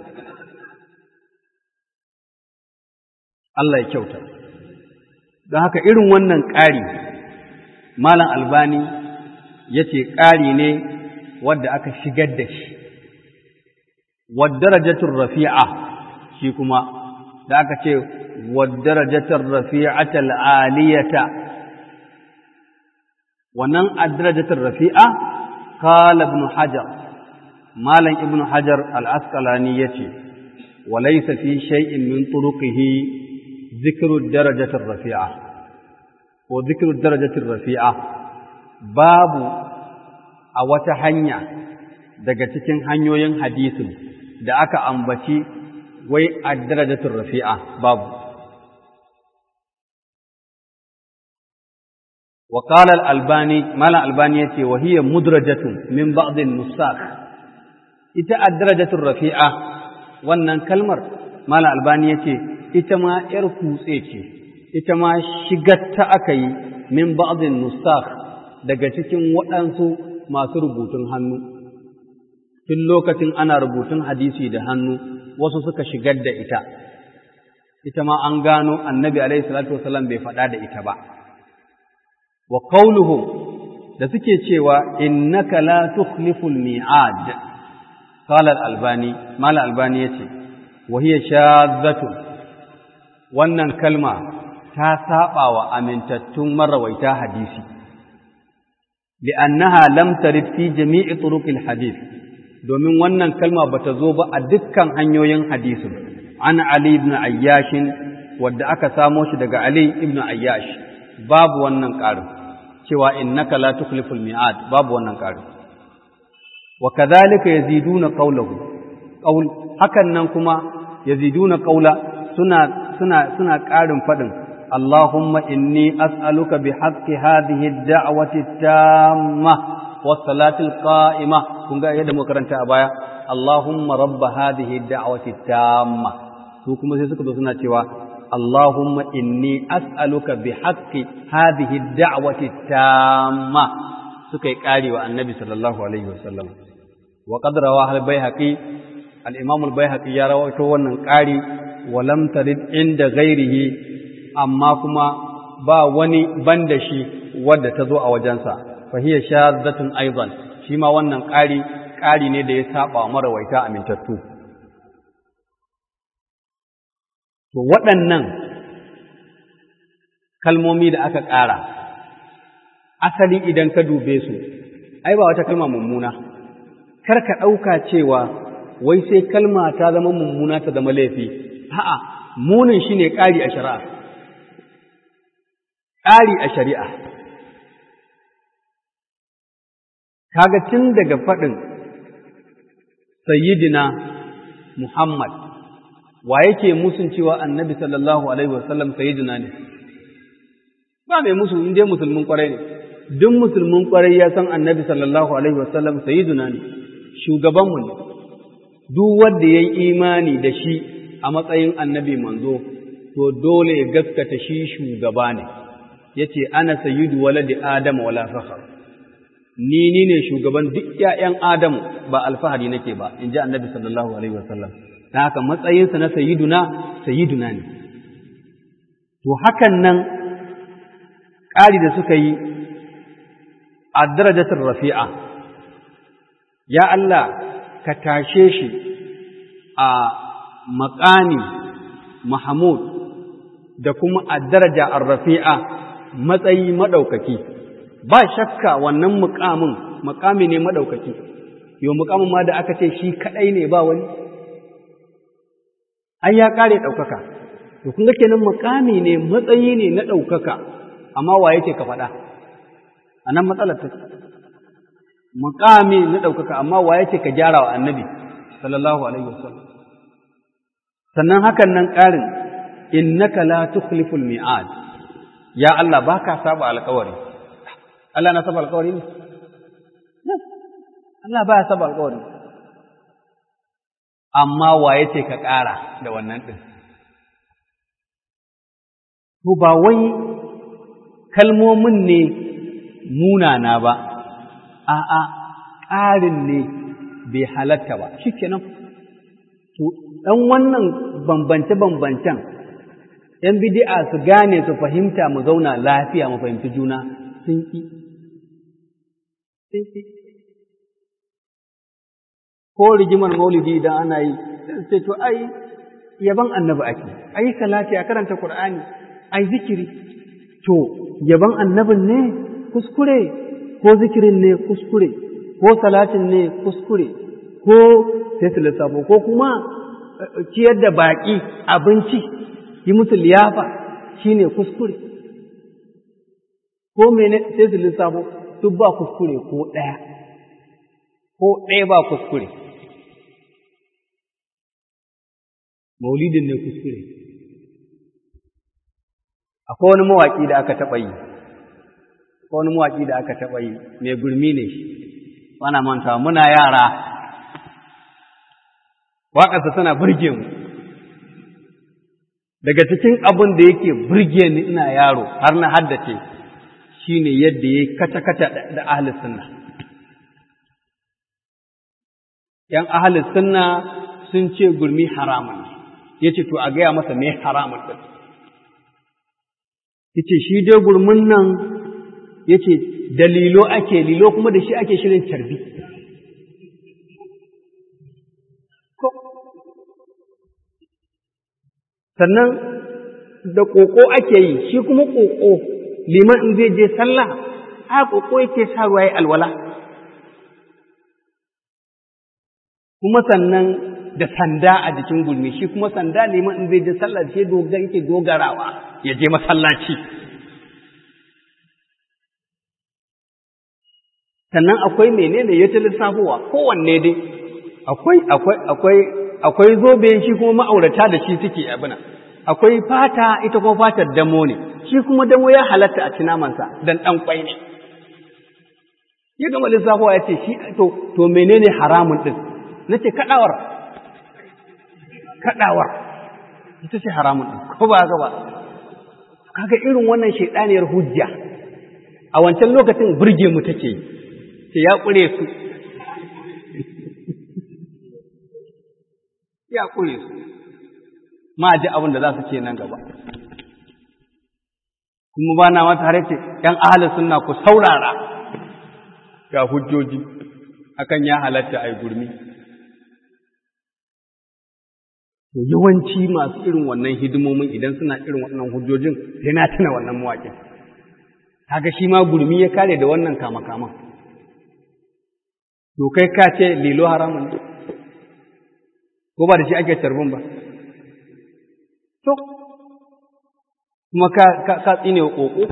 S1: Allah ya kyauta don haka irin wannan ƙari malam albani ya ce ƙari ne wadda aka shigar da shi wadarajatun rafi'a shi kuma da aka ce wadarajatun rafi'atal aliyata wannan adarajatun rafi'a kala ibn hajar malam ibn hajar al-asqalani yace walaysa fi shay'in min turuqihi dhikru darajatir rafi'a ko dhikru darajatir rafi'a babu a wata hanya daga cikin hanyoyin hadisin da aka ambaci wai ad-darajatur rafi'a babu wa qala al-albani mala albani yace wa hiya mudrajatun min ba'd an-nusakh ita ad-darajatur rafi'a wannan kalmar mala albani yace ita ma yar kutse ce ita ma shigatta aka yi min ba'd an-nusakh daga cikin waɗansu masu rubutun hannu tun lokacin ana rubutun hadisi da hannu wasu suka shigar da ita ita ma an gano annabi alaihi salatu wasallam bai faɗa da ita ba wa qauluhum da suke cewa innaka la tukhliful mi'ad qala al-albani mal albani yace wa hiya shadhatun wannan kalma ta saba wa amintattun marawaita hadisi li'annaha lam tarid fi jami'i turuqil hadith domin wannan kalma bata zo ba a dukkan hanyoyin hadisin an Ali ibn Ayyash wadda aka samo shi daga Ali ibn Ayyash babu wannan ƙarin cewa innaka la tukhliful mi'ad babu wannan ƙarin wa kadhalika yaziduna qawluhu qawl hakan nan kuma yaziduna qawla suna suna suna ƙarin fadin Allahumma inni as'aluka bihaqqi hadhihi ad-da'wati at-tamma was-salati al-qa'imah kun ga yadda muka karanta a baya Allahumma rabb hadhihi ad-da'wati at-tamma su kuma sai suka zo suna cewa Allahumma inni as'aluka bihaqqi hadhihi ad-da'wati at-tamma suka yi kare wa annabi sallallahu alaihi wasallam wa qad rawahu al-baihaqi al-imam al-baihaqi ya rawaito wannan kari wa lam tarid inda ghairihi amma kuma ba wani banda shi wadda ta zo a wajensa fa hiya shaddatun aidan shi ma wannan kari kari ne da ya saba wa marawaita amintattu To waɗannan kalmomi da aka ƙara, asali idan ka dube su, ai ba wata kalma mummuna, kar ka ɗauka cewa wai sai kalma ta zama mummuna ta zama laifi, a'a, munin shi ne ƙari a shari'a. Ƙari a shari'a. Kaga tun daga faɗin Sayyidina Muhammad wa yake musun cewa annabi sallallahu alaihi wasallam sayyidina ne ba mai musu in dai musulmin kwarai ne duk musulmin kwarai ya san annabi sallallahu alaihi wasallam sayyidina ne shugabanmu ne duk wanda yayi imani da shi a matsayin annabi manzo to dole ya gaskata shi shugaba ne yace ana sayyidu waladi adam wala fakhar ni ni ne shugaban duk ƴaƴan adam ba alfahari nake ba in ji annabi sallallahu alaihi wasallam ta haka matsayinsa na sayiduna sayiduna ne to hakan nan ƙari da suka yi a darajatar rafi'a ya Allah ka tashe shi a maƙami Mahmud da kuma a daraja arrafi'a matsayi maɗaukaki ba shakka wannan muƙamin muƙami ne maɗaukaki yau muƙamin ma da aka ce shi kaɗai ne ba wani ai ya ƙare ɗaukaka to kun ga kenan muƙami ne matsayi ne na ɗaukaka amma wa yake ka faɗa a nan matsalar ta muƙami na ɗaukaka amma wa yake ka gyara wa annabi sallallahu alaihi wasallam sannan hakan nan ƙarin innaka la tukhliful mi'ad ya Allah baka saba alƙawari Allah na saba alƙawari ne Allah baya saba alƙawari amma wa yace ka ƙara da wannan din to ba wai kalmomin ne munana ba a'a ƙarin ne bai halatta ba shikenan to dan wannan bambance-bambancen ‘yan bidi'a su gane su fahimta mu zauna lafiya mu fahimci juna sun ƙi. Ko rigimar maulidi idan ana yi, sai to ai, yaban annabi ake, ai salati a karanta Kur'ani, ai zikiri. To, yaban annabin ne kuskure, ko zikirin ne kuskure, ko salatin ne kuskure, ko sai su lissafo, ko kuma ciyar da baƙi abinci. yi musu liyafa shi ne kuskure ko mene sai su lissafo duk ba kuskure ko ɗaya ko ɗaya ba kuskure maulidin ne kuskure akwai wani mawaƙi da aka taɓa yi akwai wani mawaƙi da aka taɓa yi mai gurmi ne shi wana mantawa muna yara waƙarsa tana burge mu daga cikin abin da yake burge ni ina yaro har na haddace shine yadda ya kata-kata da ahlus sunna ‘yan ahlus sunna sun ce gurmi haramun ne ya ce to a gaya masa me haramun ɗin ya ce shi dai gurmin nan ya ce da lilo ake lilo kuma da shi ake shirin carbi sannan da ƙoƙo ake yi shi kuma ƙoƙo liman in zai je sallah a ƙoƙo yake sa ruwa ya alwala kuma sannan da sanda a jikin gulmi shi kuma sanda liman in zai je sallah shi doga yake dogarawa ya je masallaci sannan akwai menene ya ta lissafowa kowanne dai akwai akwai akwai akwai zobe shi kuma ma'aurata da shi suke abuna akwai fata ita kuma fatar damo ne shi kuma damo ya halatta a ci namansa dan dan kwai ne ya gama lissafowa ya ce shi to to menene haramun din nace kadawar kadawar ita ce haramun din ko ba ga ba kaga irin wannan shedaniyar hujja a wancan lokacin burge mu take yi ce ya kure su ya kure su ma ji abin da za su ce nan gaba kuma ba na mata har ce ‘yan ahalin suna ku saurara ga hujjoji akan ya halatta a gurmi to yawanci masu irin wannan hidimomin idan suna irin wannan hujjojin sai na tuna wannan mawaƙin kaga shi ma gurmi ya kare da wannan kama-kaman to kai ka ce lilo haramun ne ko ba da shi ake tarbin ba to kuma ka ka ka tsine wa koko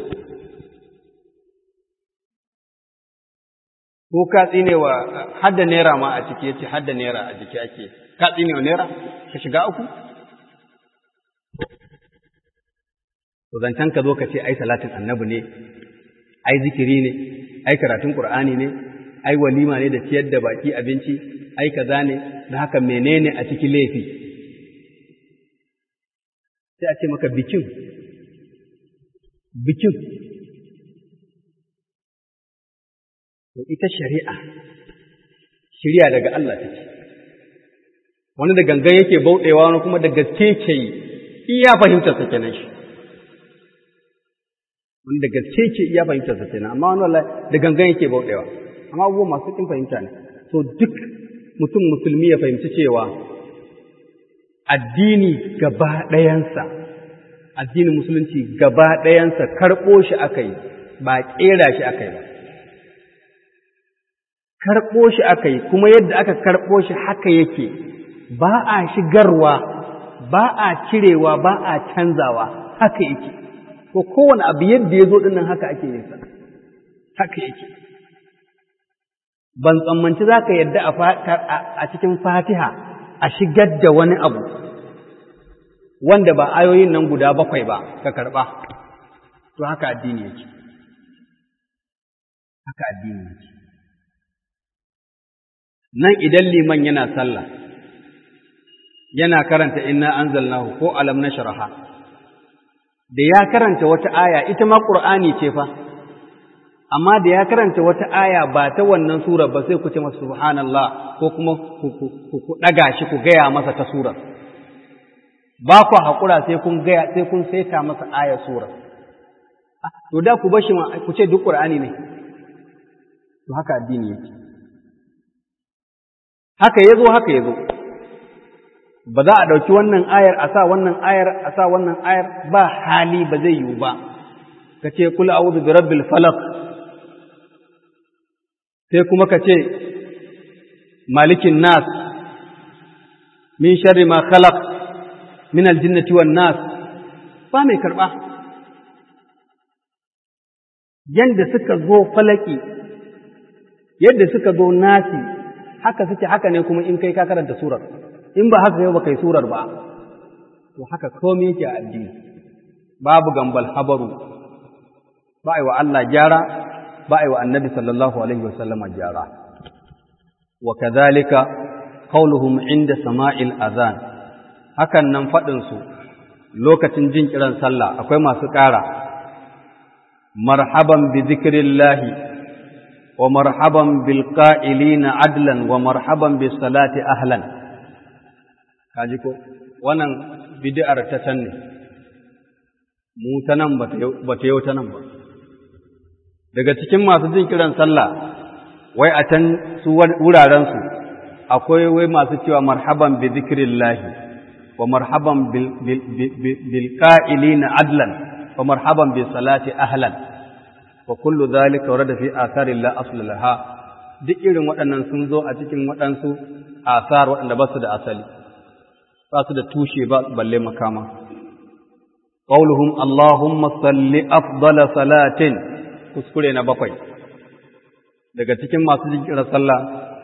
S1: ko ka tsine wa hadda naira ma a ciki yace hadda naira a jiki ake ka tsine wa naira ka shiga uku to zancen ka zo ka ce ai salatin annabi ne ai zikiri ne ai karatun qur'ani ne ai walima ne da ciyar da baki abinci ai kaza ne da haka menene a cikin laifi sai a ce maka bikin bikin to ita shari'a shari'a daga Allah take wani da gangan yake bauɗewa wani kuma da gaske ke yi iya fahimtar sa kenan shi wani da gaske ke iya fahimtar sa kenan amma wani wallahi da gangan yake bauɗewa amma abubuwa masu kin fahimta ne so duk mutum musulmi ya fahimci cewa addini gaba ɗayansa addinin musulunci gaba ɗayansa karɓo shi aka yi ba ƙera shi aka yi ba karɓo shi aka yi kuma yadda aka karɓo shi haka yake ba a shigarwa ba a cirewa ba a canzawa haka yake ko kowane abu yadda ya zo ɗinnan haka ake yin sa haka yake ban tsammanci za ka yadda a cikin fatiha a shigar da wani abu wanda ba ayoyin nan guda bakwai ba ka karɓa to haka addini yake haka addini yake nan idan liman yana sallah yana karanta inna anzalnahu ko alam nashraha da ya karanta wata aya ita ma qur'ani ce fa amma da ya karanta wata aya ba ta wannan sura ba sai ku ce masa subhanallah ko kuma ku daga shi ku gaya masa ta sura ba ku haƙura sai kun gaya sai kun saita masa aya sura to da ku bashi ma ku ce duk qur'ani ne to haka addini yake haka yazo haka yazo ba za a ɗauki wannan ayar a sa wannan ayar a sa wannan ayar ba hali ba zai yiwu ba ka ce kula a'udhu bi rabbil falaq sai kuma ka ce malikin nas min sharri ma khalaq min aljinnati wan nas ba mai karba yanda suka zo falaki yadda suka zo nasi haka suke haka ne kuma in kai ka karanta surar in ba haka yau ba kai surar ba to haka komai yake a addini babu gambal habaru ba ai wa Allah gyara ba ai wa annabi sallallahu alaihi wasallama gyara wa kadhalika qauluhum inda sama'il azan hakan nan fadin su lokacin jin kiran sallah akwai masu ƙara marhaban bi zikrillahi wa marhaban bil qa'ilina adlan wa marhaban bis salati ahlan kaji ko wannan bid'ar ta can ne mu ta nan ba ta yau ta nan ba daga cikin masu jin kiran sallah wai a can su wuraren su akwai wai masu cewa marhaban bi zikrillahi wa marhaban bil bil qa'ilina adlan wa marhaban bis salati ahlan wa kullu dhalika warada fi athari la asla laha duk irin waɗannan sun zo a cikin waɗansu asar waɗanda ba su da asali ba su da tushe ba balle makama qauluhum allahumma salli afdala salatin kuskure na bakwai daga cikin masu jinkirar sallah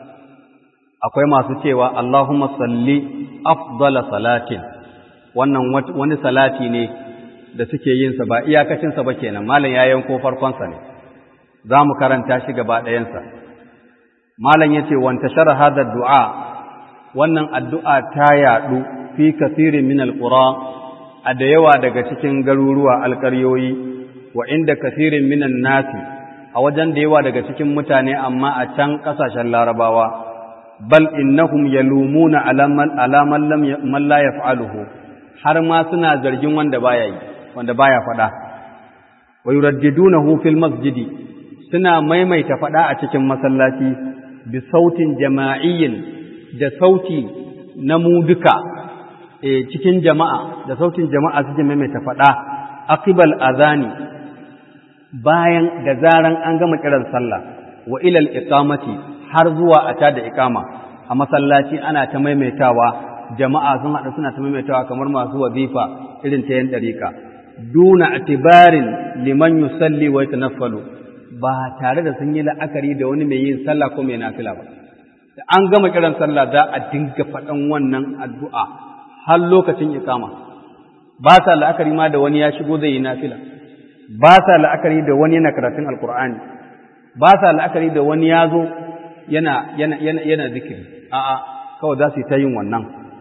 S1: akwai masu cewa allahumma salli afdala salatin wannan wani salati ne da suke yin sa ba iyakacin sa ba kenan malam ya yanko farkon sa ne za mu karanta shi gaba ɗayan sa malam yace wanta shara hada du'a wannan addu'a ta yaɗu fi kasirin min alƙura a da yawa daga cikin garuruwa alƙaryoyi wa inda kasirin minan nasi a wajen da yawa daga cikin mutane amma a can ƙasashen larabawa bal innahum yalumuna alaman man la yaf'aluhu har ma suna zargin wanda baya yi wanda baya faɗa wa yuraddidunahu fil masjidi suna maimaita faɗa a cikin masallaci bi sautin jama'iyyin da sauti na mu duka e, cikin jama'a da sautin jama'a suke maimaita faɗa aqibal azani bayan da zaran an gama kiran sallah wa ilal iqamati har zuwa a tada iqama a masallaci ana ta maimaitawa jama'a sun haɗu suna ta maimaitawa kamar masu wazifa irin ta yan dariƙa duna atibarin liman yusalli wa yatanaffalu ba tare da sun yi la'akari da wani mai yin sallah ko mai nafila ba da an gama kiran sallah za a dinga faɗan wannan addu'a har lokacin ikama ba sa la'akari ma da wani ya shigo zai yi nafila ba sa la'akari da wani yana karatun alkur'ani ba sa la'akari da wani ya zo yana yana yana yana zikiri a'a kawai za su yi ta yin wannan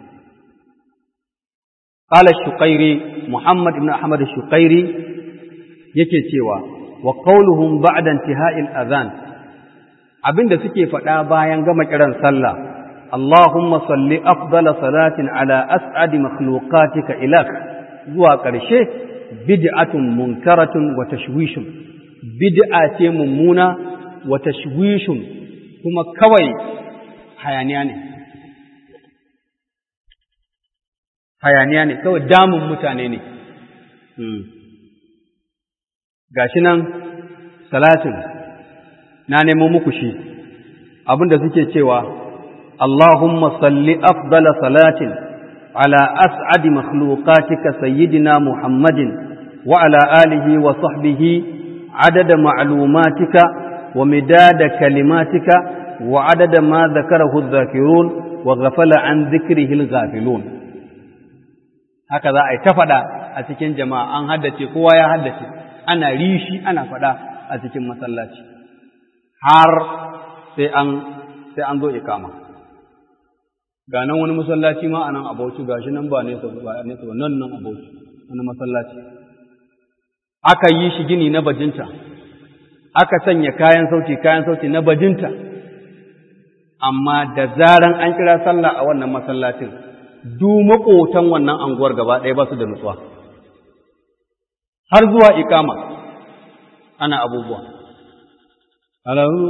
S1: qala shuqairi muhammad ibn ahmad shuqairi yake cewa wa qawluhum ba'da intihai al-adhan abinda suke faɗa bayan gama kiran sallah Allahumma salli afdala salatin ala as'adi makhluqatika ilak zuwa ƙarshe bid'atun munkaratun wa tashwishun bid'a ce mummuna wa tashwishun kuma kawai hayaniya ne hayaniya ne kawai damun mutane ne gashi nan salatin na nemo muku shi abinda suke cewa Allahumma salli afdala salatin ala as'adi makhluqatika sayyidina Muhammadin wa ala alihi wa sahbihi adada ma'lumatika wa midada kalimatika wa adada ma dhakarahu adh-dhakirun wa ghafala an dhikrihi al-ghafilun haka za a yi ta faɗa a cikin jama'a an haddace kowa ya haddace ana rishi ana faɗa a cikin masallaci har sai an sai an zo ikama ga nan wani masallaci ma anan abauci gashi nan ba nesa ba nesa ba nan nan abauci wani masallaci aka yi shi gini na bajinta aka sanya kayan sauti kayan sauti na bajinta amma da zaran an kira sallah a wannan masallacin du maƙotan wannan anguwar gaba ɗaya ba su da nutsuwa har zuwa ikama ana abubuwa a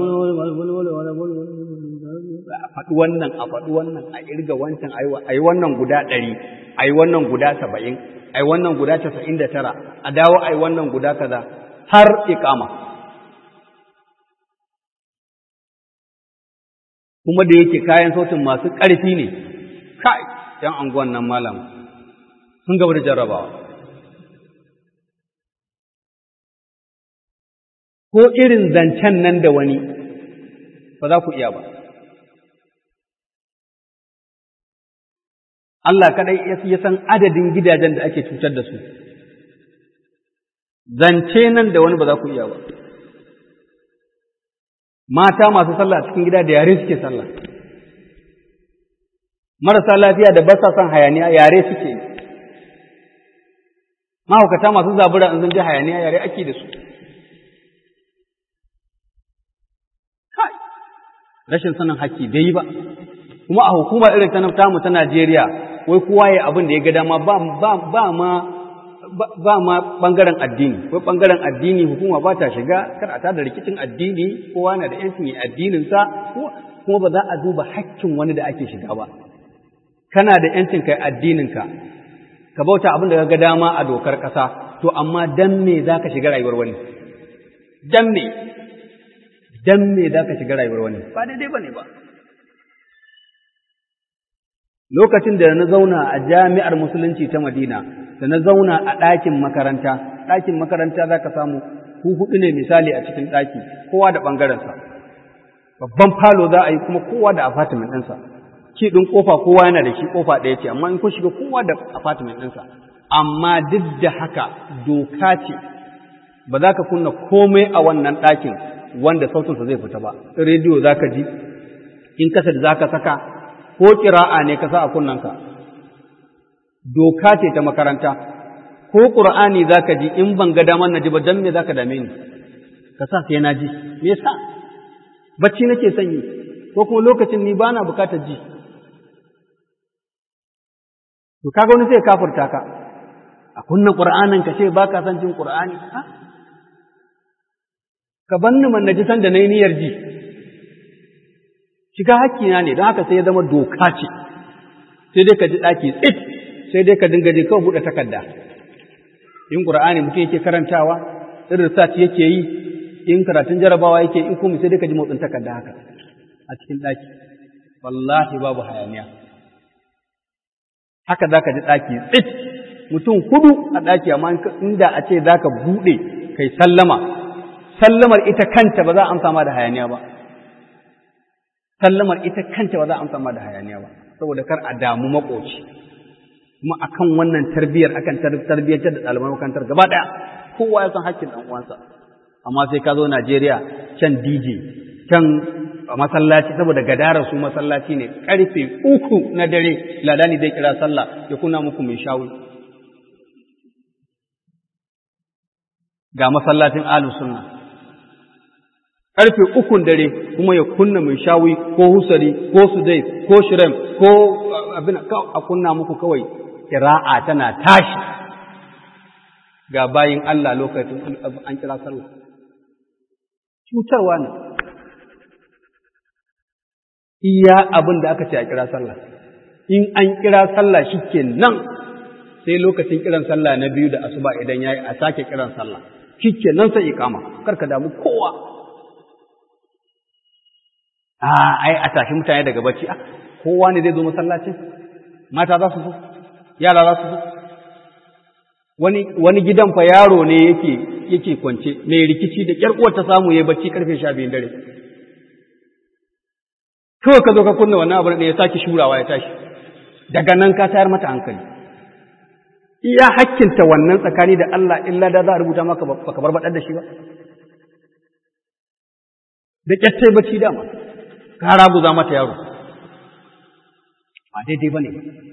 S1: faɗi wannan a faɗi wannan a irga wancan a yi wannan guda ɗari a yi wannan guda saba'in a yi wannan guda casa'in da tara a dawo a yi wannan guda kaza har ikama kuma da yake kayan sautin masu ƙarfi ne kai ‘yan anguwan nan malam sun gaba da jarrabawa ko irin zancen nan da wani ba za ku iya ba. Allah kaɗai ya san adadin gidajen da ake cutar da su, zance nan da wani ba za ku iya ba. Mata masu sallah cikin gida da yare suke sallah, marasa lafiya da basa son hayaniya yare suke yi. Mahaukata masu zabura in sun ji hayaniya yare ake da su. rashin sanin haƙƙi bai yi ba kuma a hukuma irin ta tamu ta Najeriya wai kowa ya abin da ya ga dama ba ba ma ba ma bangaren addini wai bangaren addini hukuma ba ta shiga kar a tada rikicin addini kowa na da yancin yi addinin sa kuma ba za a duba haƙƙin wani da ake shiga ba kana da yancin kai addinin ka ka bauta abin da ga dama a dokar ƙasa to amma dan me zaka shiga rayuwar wani dan me dan me za ka shiga rayuwar wani ba daidai ba ne ba lokacin da na zauna a jami'ar musulunci ta madina da na zauna a ɗakin makaranta ɗakin makaranta za ka samu ku huɗu ne misali a cikin ɗaki kowa da ɓangarensa babban falo za a yi kuma kowa da apartment ɗinsa ki ɗin ƙofa kowa yana da shi ƙofa ɗaya ce amma in kun shiga kowa da apartment ɗinsa amma duk da haka doka ce ba za ka kunna komai a wannan ɗakin wanda sautinsa zai fita ba rediyo za ka ji in kasar za ka saka ko ƙira'a ne ka sa a kunnanka doka ce ta makaranta ko ƙur'ani za ka ji in ban ga damar na ji ba don me za ka dame ni ka sa sai na ji me yasa bacci nake sanyi ko kuma lokacin ni ba na bukatar ji to kaga wani sai kafurta ka a kunna ƙur'anin ka ce ba ka san jin ƙur'ani ha ka banni man naji san da nayi niyyar ji shiga hakkina ne don haka sai ya zama doka ce sai dai ka ji daki tsit sai dai ka dinga je kawai buɗe takarda in qur'ani mutum yake karantawa in research yake yi in karatun jarabawa yake in kuma sai dai ka ji motsin takarda haka a cikin daki wallahi babu hayaniya haka zaka ji daki tsit mutum hudu a daki amma inda a ce zaka buɗe kai sallama sallamar ita kanta ba za a amsa ma da hayaniya ba sallamar ita kanta ba za a amsa ma da hayaniya ba saboda kar a damu makoci kuma akan wannan tarbiyar akan tarbiyyantar da ɗaliban makarantar gaba ɗaya kowa ya san hakkin ɗan uwansa amma sai ka zo Najeriya can DJ can masallaci saboda gadarar su masallaci ne karfe uku na dare ladani zai kira sallah ya kuna muku mai shawi ga masallacin ahlus sunna karfe ukun dare kuma ya kunna mai shawi ko husari ko sudai ko shirem ko abin a kunna muku kawai kira'a tana tashi ga bayin Allah lokacin an kira sallah cutarwa ne iya abin da aka ce a kira sallah in an kira sallah shike nan sai lokacin kiran sallah na biyu da asuba idan yayi a sake kiran sallah kike nan sai ikama karka damu kowa a ai a tashi mutane daga bacci a kowa ne zai zo masallacin mata za su zo yara za su zo wani wani gidan fa yaro ne yake yake kwance mai rikici da kyar uwar ta samu yayi bacci karfe 12 dare kawai ka zo ka kunna wannan abu ne ya sake shurawa ya tashi daga nan ka tayar mata hankali iya hakkinta wannan tsakani da Allah illa da za a rubuta maka baka barbaɗar da shi ba da kyattai bacci dama ka raguza mata yaro ba daidai ba ne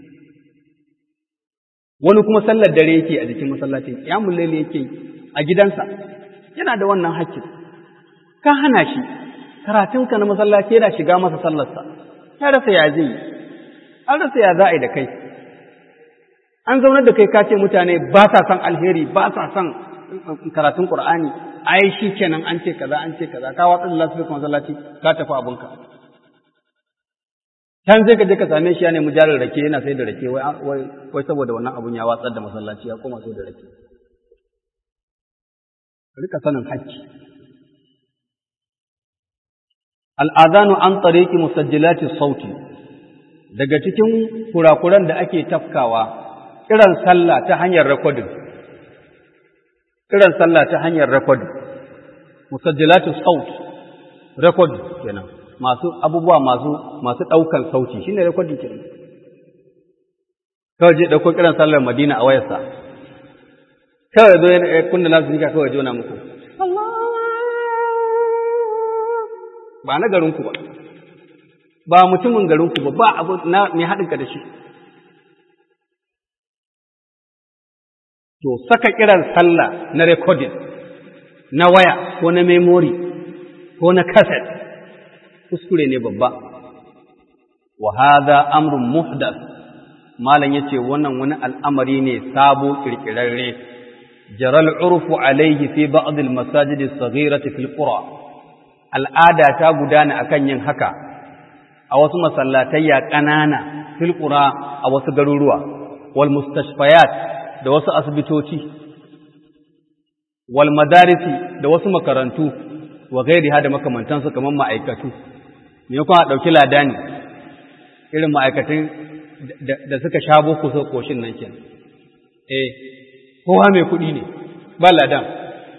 S1: wani kuma sallar dare yake a jikin masallacin kiyamun laili yake a gidansa yana da wannan hakkin ka hana shi karatunka na masallaci yana shiga masa sallarsa ya rasa ya zai yi an rasa ya za a yi da kai an zaunar da kai ka ce mutane ba sa son alheri ba sa son karatun qur'ani ai shi kenan an ce kaza an ce kaza ka watsa da lafiya masallaci ka tafi abinka can sai ka je ka same shi ya nemi jarin rake yana sai da rake wai wai saboda wannan abun ya watsar da masallaci ya koma sai da rake rika sanin hakki al'adanu an tsareki musajjilati sauti daga cikin kurakuran da ake tafkawa kiran sallah ta hanyar rekodin kiran sallah ta hanyar rekodin musajjilati saut rekodin kenan masu abubuwa masu masu ɗaukan sauti shine rekodin kenan kawai je ɗauko kiran sallar madina a wayarsa kawai zo ya kunna nasu kawai jona muku ba na garinku ba, ba mutumin garinku ba, ba abu na mai haɗinka da shi. To, saka kiran sallah na rekodin, na waya ko na memori ko na kaset, kuskure ne babba. Wa hadha amrun muhdas Malam ya ce wannan wani al'amari ne sabo ƙirƙirarre, jaral urfu alaihi fi ba'adil masajidi saghirati fil qura al'ada ta gudana akan yin haka a wasu masallatayya ƙanana filƙura a wasu garuruwa wal mustashfayat da wasu asibitoci wal madarisi da wasu makarantu wa gairi da makamantansu kamar ma'aikatu me kuma a ɗauki ladani irin ma'aikatan da suka sha boko su koshin nan kenan eh kowa mai kuɗi ne ba ladan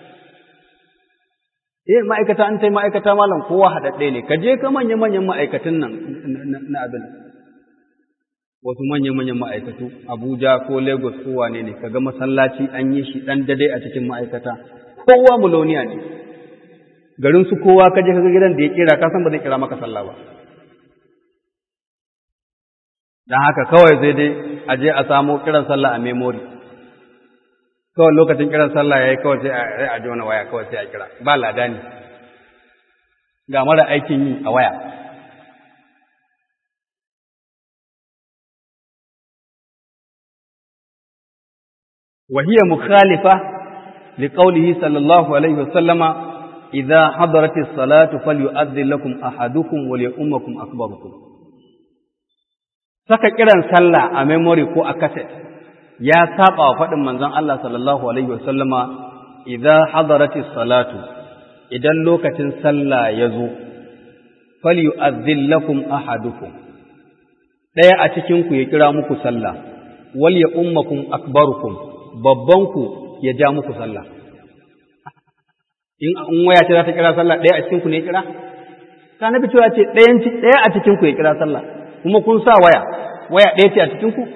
S1: eh ma'aikata an tai ma'aikata malam kowa haɗaɗɗe ne ka je ka manya manyan ma'aikatan nan na abin wasu manya manyan ma'aikatu Abuja ko Lagos ko wane ne kaga masallaci an yi shi dan dade a cikin ma'aikata kowa muloniya ne garin su kowa ka je kaga gidan da ya kira ka san ba zai kira maka sallah ba dan haka kawai sai dai a je a samo kiran sallah a memory kawai lokacin kiran sallah ya yi kawai sai a ji wani waya kawai sai a kira ba lada ne ga mara aikin yi a waya وهي مخالفة لقوله صلى الله عليه وسلم إذا حضرت الصلاة فليؤذن لكم أحدكم وليؤمكم أكبركم saka kiran sallah a memory ko a cassette ya saba wa faɗin manzon Allah sallallahu alaihi wasallama idza hadaratis salatu idan lokacin sallah ya zo falyu'adhdhil lakum ahadukum daya a cikin ku ya kira muku sallah wal ya ummakum akbarukum babban ku ya ja muku sallah in in waya ce za ta kira sallah daya a cikin ku ne ya kira ka nabi cewa ce dayan daya a cikin ku ya kira sallah kuma kun sa waya waya ɗaya ce a cikin ku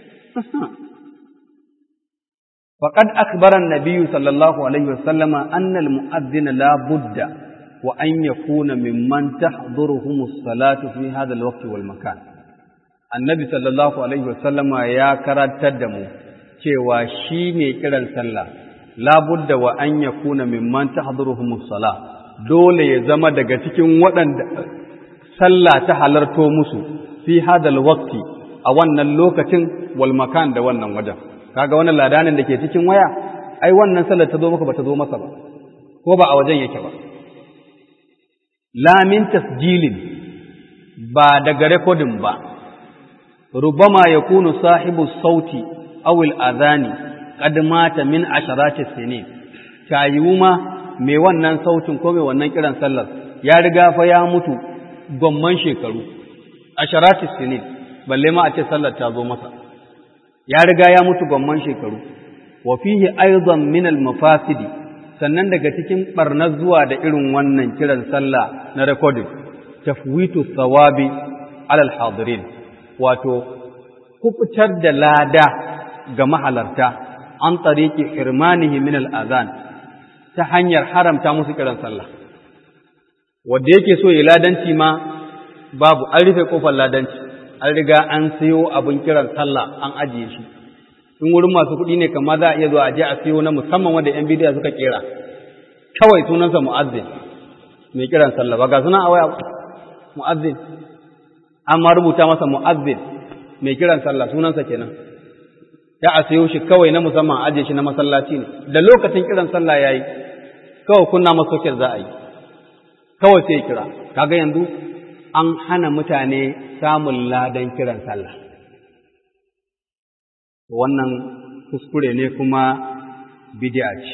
S1: فقد أخبر النبي صلى الله عليه وسلم أن المؤذن لا بد وأن يكون ممن تحضرهم الصلاة في هذا الوقت والمكان النبي صلى الله عليه وسلم يا كرات تدمو cewa shi mai kiran sallah labudda wa an yakuna mimman tahdhuruhum as-salah dole ya zama daga cikin waɗanda sallah ta halarto musu fi hadal waqti a wannan lokacin wal makan da wannan wajen kaga wannan ladanin da ke cikin waya ai wannan sallar ta zo maka ba ta zo masa ba ko ba a wajen yake ba la min tasjilin ba daga recording ba rubama yakunu sahibu sauti awil adhani qad mata min asharati sinin tayiwu ma mai wannan sautin ko mai wannan kiran sallar ya riga fa ya mutu gomman shekaru asharati sinin balle ma a ce sallar ta zo masa ya riga ya mutu gomman shekaru wa fihi aidan min al mafasidi sannan daga cikin barnar zuwa da irin wannan kiran sallah na recording tafwitu thawabi alal hadirin wato kubutar da lada ga mahalarta an tariki irmanihi min al-azan ta hanyar haramta musu kiran sallah wanda yake so ya ladanci ma babu an rufe kofar ladanci an riga an sayo abin kiran sallah an ajiye shi in wurin masu kuɗi ne kama za a iya zuwa a je a sayo na musamman wanda yan bidiya suka kera kawai sunansa mu'azzin mai kiran sallah ba ga sunan a waya mu'azzin amma rubuta masa mu'azzin mai kiran sallah sunansa kenan ya a sayo shi kawai na musamman aje shi na masallaci ne da lokacin kiran sallah yayi kawai kunna masa soket za a yi kawai sai kira kaga yanzu an hana mutane samun ladan kiran sallah wannan kuskure ne kuma bid'a ce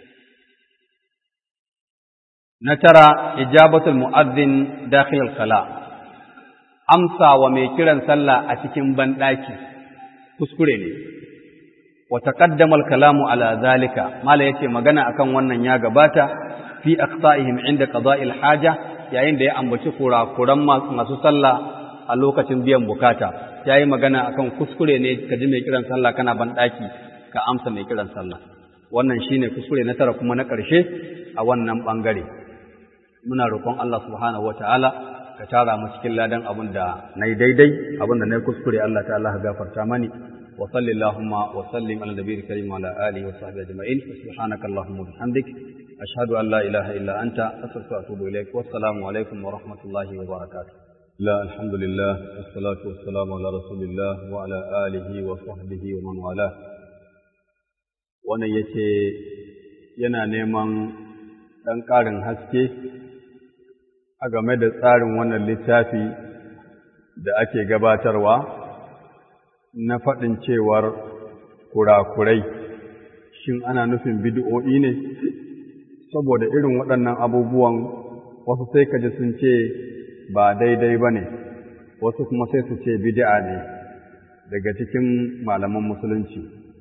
S1: na tara ijabatul mu'azzin dakhil al-khala amsa wa mai kiran sallah a cikin banɗaki kuskure ne wa taqaddama al-kalamu ala zalika mala yace magana akan wannan ya gabata fi aqta'ihim inda qada'il haja yayin da ya ambaci kurakuran masu sallah a lokacin biyan bukata yayi magana akan kuskure ne ka ji mai kiran sallah kana banɗaki ka amsa mai kiran sallah wannan shine kuskure na tara kuma na ƙarshe a wannan bangare muna roƙon Allah subhanahu wataala ka tara mu cikin ladan abin da na yi daidai abin da na yi kuskure Allah ta'ala ka gafarta mani wa sallallahu wa sallim ala nabiyil karim wa ala alihi wa sahbihi ajma'in subhanaka allahumma wa bihamdik ashhadu an la ilaha illa anta astaghfiruka wa atubu ilaik wa assalamu alaikum wa rahmatullahi wa barakatuh la alhamdulillah wassalatu wassalamu ala rasulillah wa ala alihi wa sahbihi wa man wala wannan yace yana neman dan ƙarin haske a game da tsarin wannan littafi da ake gabatarwa na faɗin cewar kurakurai shin ana nufin bid'o'i ne saboda irin waɗannan abubuwan wasu sai kaji sun ce ba daidai ba ne wasu kuma sai su ce bid'a ne daga cikin malaman musulunci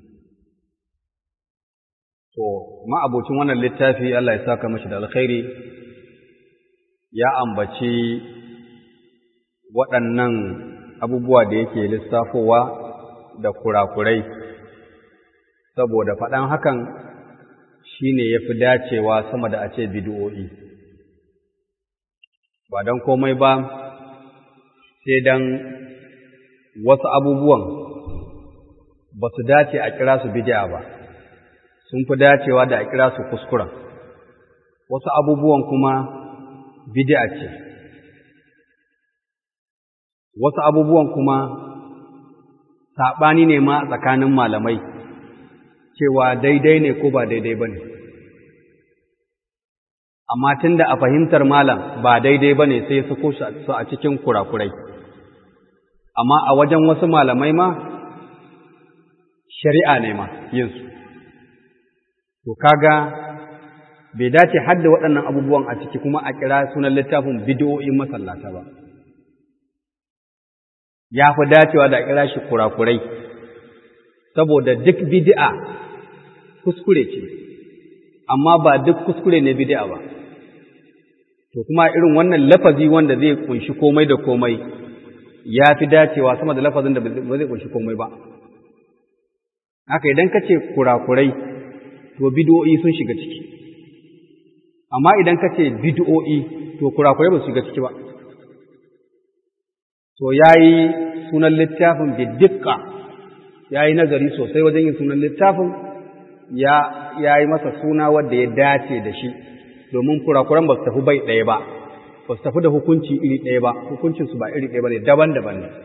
S1: to ma'abocin wannan littafi Allah ya saka mashi da alkhairi ya ambaci waɗannan abubuwa da yake lissafowa da kurakurai saboda faɗan hakan shi ne ya fi dacewa sama da a ce bidiyo'i ba don komai ba sai don wasu abubuwan ba su dace a kira su bidiya ba sun fi dacewa da a kira su kuskuren wasu abubuwan kuma bid'a ce wasu abubuwan kuma saɓani ne ma tsakanin malamai cewa daidai ne ko ba daidai ba ne amma tun da a fahimtar malam ba daidai ba ne sai su su a cikin kurakurai amma a wajen wasu malamai ma shari'a ne ma yinsu to kaga bai dace hadda waɗannan abubuwan a ciki kuma a kira sunan littafin bidiyoyin masallata ba ya fi dacewa da a kira shi kurakurai saboda duk bid'a kuskure ce amma ba duk kuskure ne bid'a ba to kuma irin wannan lafazi wanda zai kunshi komai da komai ya fi dacewa sama da lafazin da ba zai kunshi komai ba haka idan ka ce kurakurai to bid'o'i sun shiga ciki amma idan ka ce bid'o'i to kurakurai ba su shiga ciki ba to yayi sunan littafin bidikka yayi nazari sosai wajen yin sunan littafin ya yayi masa suna wanda ya dace da shi domin kurakuran ba su tafi bai ɗaya ba ba su tafi da hukunci iri ɗaya ba hukuncin su ba iri ɗaya ba ne daban-daban ne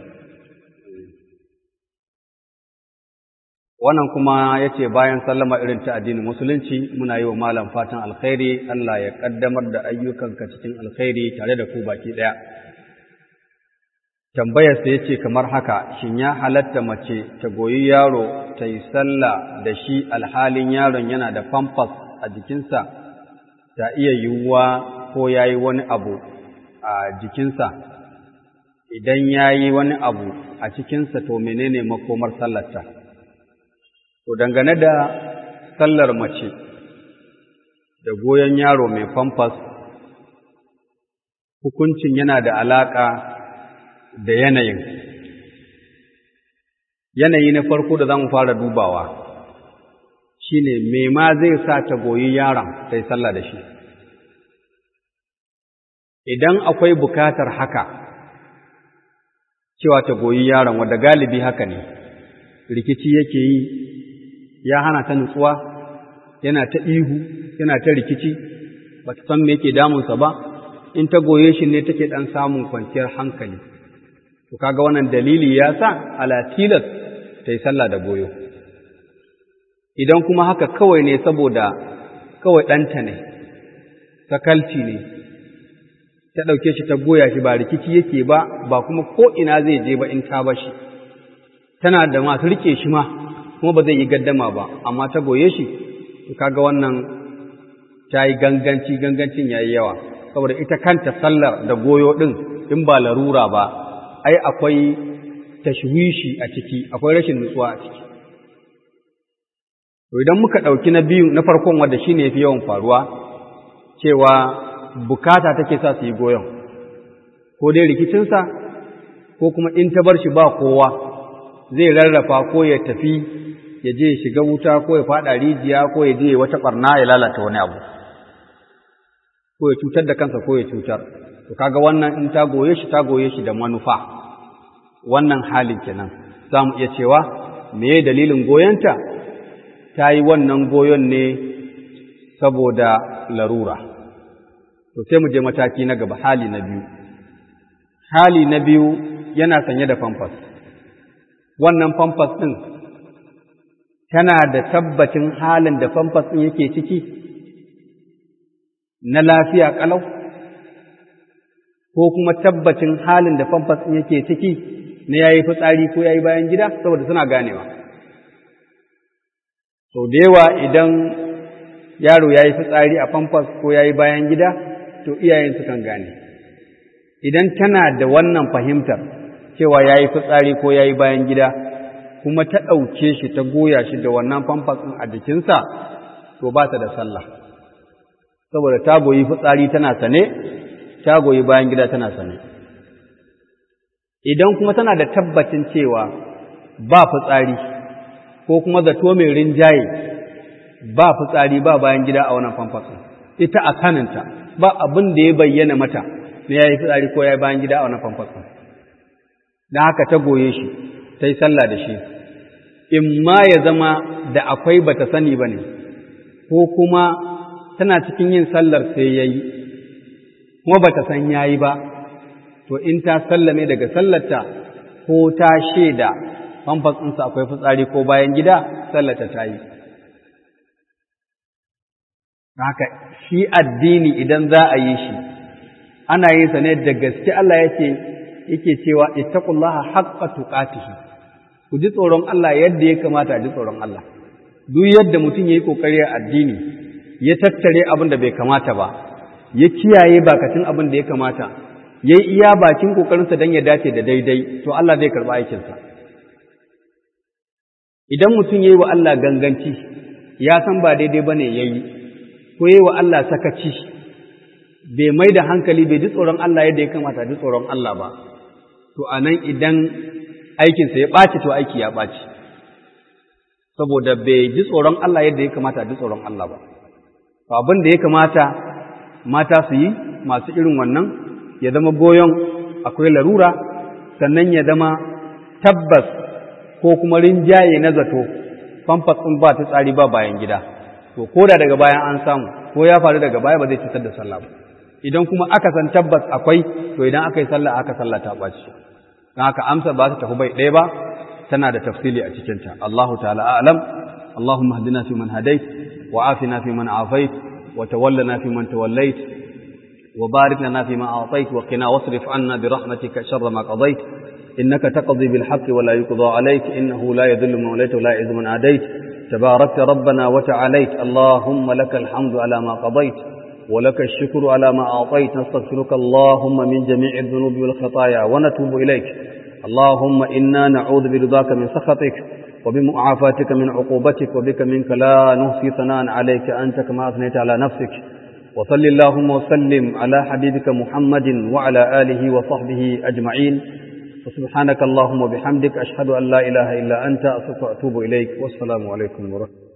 S1: wannan kuma ya ce bayan sallama irin ta addinin musulunci muna yi wa malam fatan alkhairi Allah ya kaddamar da ayyukanka cikin alkhairi tare da ku baki ɗaya tambayarsa ya ce kamar haka shin ya halatta mace ta goyi yaro ta yi sallah da shi alhalin yaron yana da famfas a jikinsa ta iya yiwuwa ko ya yi wani abu a jikinsa idan ya yi wani abu a cikinsa to menene makomar sallarta to dangane da sallar mace da goyon yaro mai famfas hukuncin yana da alaƙa da yanayin yanayi na farko da za mu fara dubawa shine me ma zai sa ta goyi yaron ta yi sallah da shi idan akwai bukatar haka cewa ta goyi yaron wadda galibi haka ne rikici yake yi ya hana ta nutsuwa yana ta ihu yana ta rikici ba ta san me yake damunsa ba in ta goye shi ne take ɗan samun kwanciyar hankali to kaga wannan dalili ya sa ala tilas ta yi sallah da goyo idan kuma haka kawai ne saboda kawai ɗanta ne sakalci ne ta ɗauke shi ta goya shi ba rikici yake ba ba kuma ko ina zai je ba in ta ba shi tana da masu rike shi ma kuma ba zai yi gaddama ba amma ta goye shi to kaga wannan ta yi ganganci gangancin ya yi yawa saboda ita kanta sallar da goyo ɗin in ba larura ba ai akwai tashwishi a ciki akwai rashin nutsuwa a ciki to idan muka ɗauki na biyu na farkon wanda shine yafi yawan faruwa cewa bukata take sa su yi goyon ko dai rikicinsa ko kuma in ta bar shi ba kowa zai rarrafa ko ya tafi ya je shiga wuta ko ya faɗa rijiya ko ya je wata ɓarna ya lalata wani abu ko ya cutar da kansa ko ya cutar to kaga wannan in ta goye shi ta goye shi da manufa wannan halin kenan za mu iya cewa meye dalilin goyonta ta yi wannan goyon ne saboda larura to sai mu je mataki na gaba hali na biyu hali na biyu yana sanye da famfas wannan famfas ɗin tana da tabbacin halin da famfas ɗin yake ciki na lafiya ƙalau ko kuma tabbacin halin da famfas ɗin yake ciki na yayi fitsari ko yayi bayan gida saboda suna ganewa sau da yawa idan yaro yayi fitsari a famfas ko yayi bayan gida to iyayen su kan gane idan tana da wannan fahimtar cewa yayi fitsari ko yayi bayan gida kuma ta ɗauke shi ta goya shi da wannan famfas ɗin a jikinsa to ba ta da sallah saboda ta goyi fitsari tana sane ta goyi bayan gida tana sane idan kuma tana da tabbacin cewa ba fitsari ko kuma zato mai rinjaye ba fitsari ba bayan gida a wannan famfasin ita a kaninta ba abin da ya bayyana mata na ya yi fitsari ko ya yi bayan gida a wannan famfasin don haka ta goye shi ta yi sallah da shi in ma ya zama da akwai bata sani ba ne ko kuma tana cikin yin sallar sai ya yi kuma bata san ya yi ba to in ta sallame daga sallarta ko ta shaida famfas ɗinsa akwai fitsari ko bayan gida sallarta ta yi haka shi addini idan za a yi shi ana yin sa ne da gaske Allah yake yake cewa ittaqullaha haqqa tuqatihi ku ji tsoron Allah yadda ya kamata a ji tsoron Allah duk yadda mutum yayi kokari a addini ya tattare abin da bai kamata ba ya kiyaye bakacin abin da ya kamata ya yi iya bakin ƙoƙarinsa don ya dace da daidai, to Allah zai karɓi aikinsa. Idan mutum ya yi wa Allah ganganci, ya san ba daidai ba ne ya yi, ko ya yi wa Allah sakaci, bai mai da hankali bai ji tsoron Allah yadda ya kamata ji tsoron Allah ba, to a nan idan aikinsa ya ɓaci to aiki ya ɓaci, saboda bai ji tsoron Allah yadda ya kamata ji tsoron Allah ba. To abin da ya kamata mata su yi masu irin wannan ya zama goyon akwai larura sannan ya zama tabbas ko kuma rinjaye na zato famfas ɗin ba ta tsari ba bayan gida to ko da daga bayan an samu ko ya faru daga baya ba zai cutar da sallah ba idan kuma aka san tabbas akwai to idan aka yi sallah aka sallah ta ɓaci don haka amsa ba ta tafi bai ɗaya ba tana da tafsili a cikinta Allahu ta'ala a'lam Allahumma hadina fi man hadait wa afina fi man afait wa tawallana fi man tawallait وبارك لنا فيما أعطيت وقنا واصرف عنا برحمتك شر ما قضيت إنك تقضي بالحق ولا يقضى عليك إنه لا يذل من وليت ولا يعز من عاديت تباركت ربنا وتعاليت اللهم لك الحمد على ما قضيت ولك الشكر على ما أعطيت نستغفرك اللهم من جميع الذنوب والخطايا ونتوب إليك اللهم إنا نعوذ برضاك من سخطك وبمعافاتك من عقوبتك وبك منك لا نحصي ثناء عليك أنت كما أثنيت على نفسك وصل اللهم وسلم على حبيبك محمد وعلى آله وصحبه أجمعين وسبحانك اللهم وبحمدك أشهد أن لا إله إلا أنت أستغفرك وأتوب إليك والسلام عليكم ورحمة الله